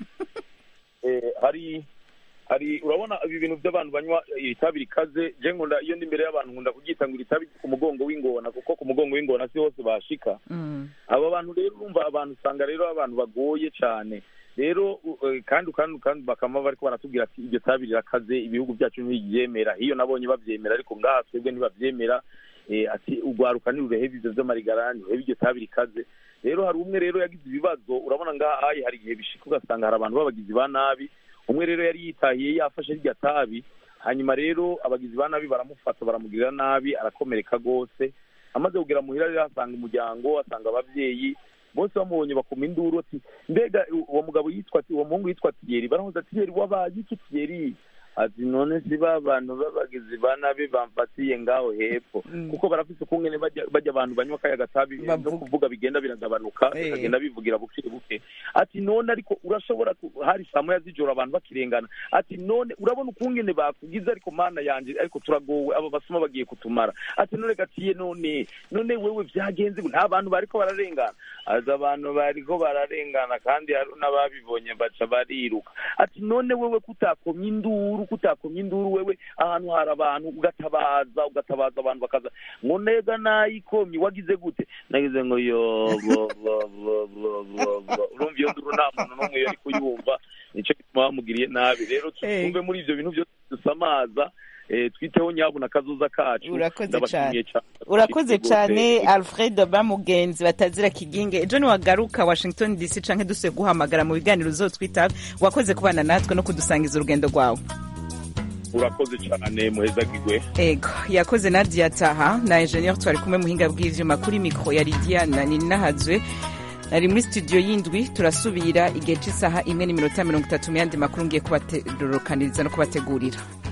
Speaker 4: eh, hari hari urabona ibi bintu by'abantu banywa itabi rikaze je nkunda iyo ndi imbere y'abantu nkunda kuryita ngo iri tabi ku mugongo w'ingona kuko ku mugongo w'ingona si hose bashika aba bantu rero urumva abantu usanga rero abantu bagoye cyane rero u- eh, kandi kandi kandi bakama bariko baratubwira ati iryo tabi rirakaze ibihugu byacu ntibyemera iyo nabonye bavyemera ariko ngaha twebwe ntibavyemera eh, ati urwaruka ntirurehebe ivyo vy'amarigara ntirurehebe iryo tabi rikaze rero hari umwe rero yagize ibibazo urabona ngaha ayi hari igihe bishika ugasanga hari abantu b'abagizi ba nabi umwe rero yari yitahiye yafashe rya tabi hanyuma rero abagizi ba nabi baramufata baramugirira nabi arakomereka rwose amaze kugera muhira rero asanga umuryango asanga abavyeyi bose bamubonye bakoma induru ati mbega uwo mugabo yitwa uwo muhungu yitwa tiyeri baramuza tiyeri wabaye iki tiyeri ati none si ba bantu b'abagizi ba nabi bamfatiye ngaho hepfo kuko barafise ukungene bajya bajya abantu banywa kaya gatabi no kuvuga bigenda biragabanuka
Speaker 1: Eh.
Speaker 4: bikagenda bivugira buke buke ati none ariko urashobora ku- hari saa moya z'ijoro abantu bakirengana ati none urabona ukungene bakugize ariko mana yanje ariko turagowe abo basuma bagiye kutumara ati none gatiye none none wewe vyagenze gute? nta bantu bariko bararengana aza abantu bariko bararengana kandi hari n'ababibonye baca bariruka ati none wewe kutakomye induru kutakomye induru wewe ahantu hari abantu ugatabaza ugatabaza abantu bakaza ngo nega nayikomye wagize gute nagize ngo yo bo bo bo bo bo bo urumva iyo nduru nta muntu n'umwe yari kuyumva nico gituma bamugiriye nabi rero twumve muri ivyo bintu byose dusamaza eh, twiteho nyabu na kazoza kacu
Speaker 1: Urakoze
Speaker 4: Ndabashimiye
Speaker 1: cane. urakoze cyane alfred bamugenzi batazira kiginge ejo niwagaruka washington dc canke dusuye guhamagara mu biganiro uzotwita wakoze kubana natwe no kudusangiza urugendo rwawe
Speaker 4: urakoze cyane muhezagirwe
Speaker 1: ego yakoze nadia taha na ingenieur twari kumwe muhinga bw'ivyuma kuri mikro ya lidiana ninahazwe nari muri studio y'indwi turasubira igihe cy'isaha imwe n'iminota mirongo itatu mu yandi makuru ngiye kubaterukaniriza no kubategurira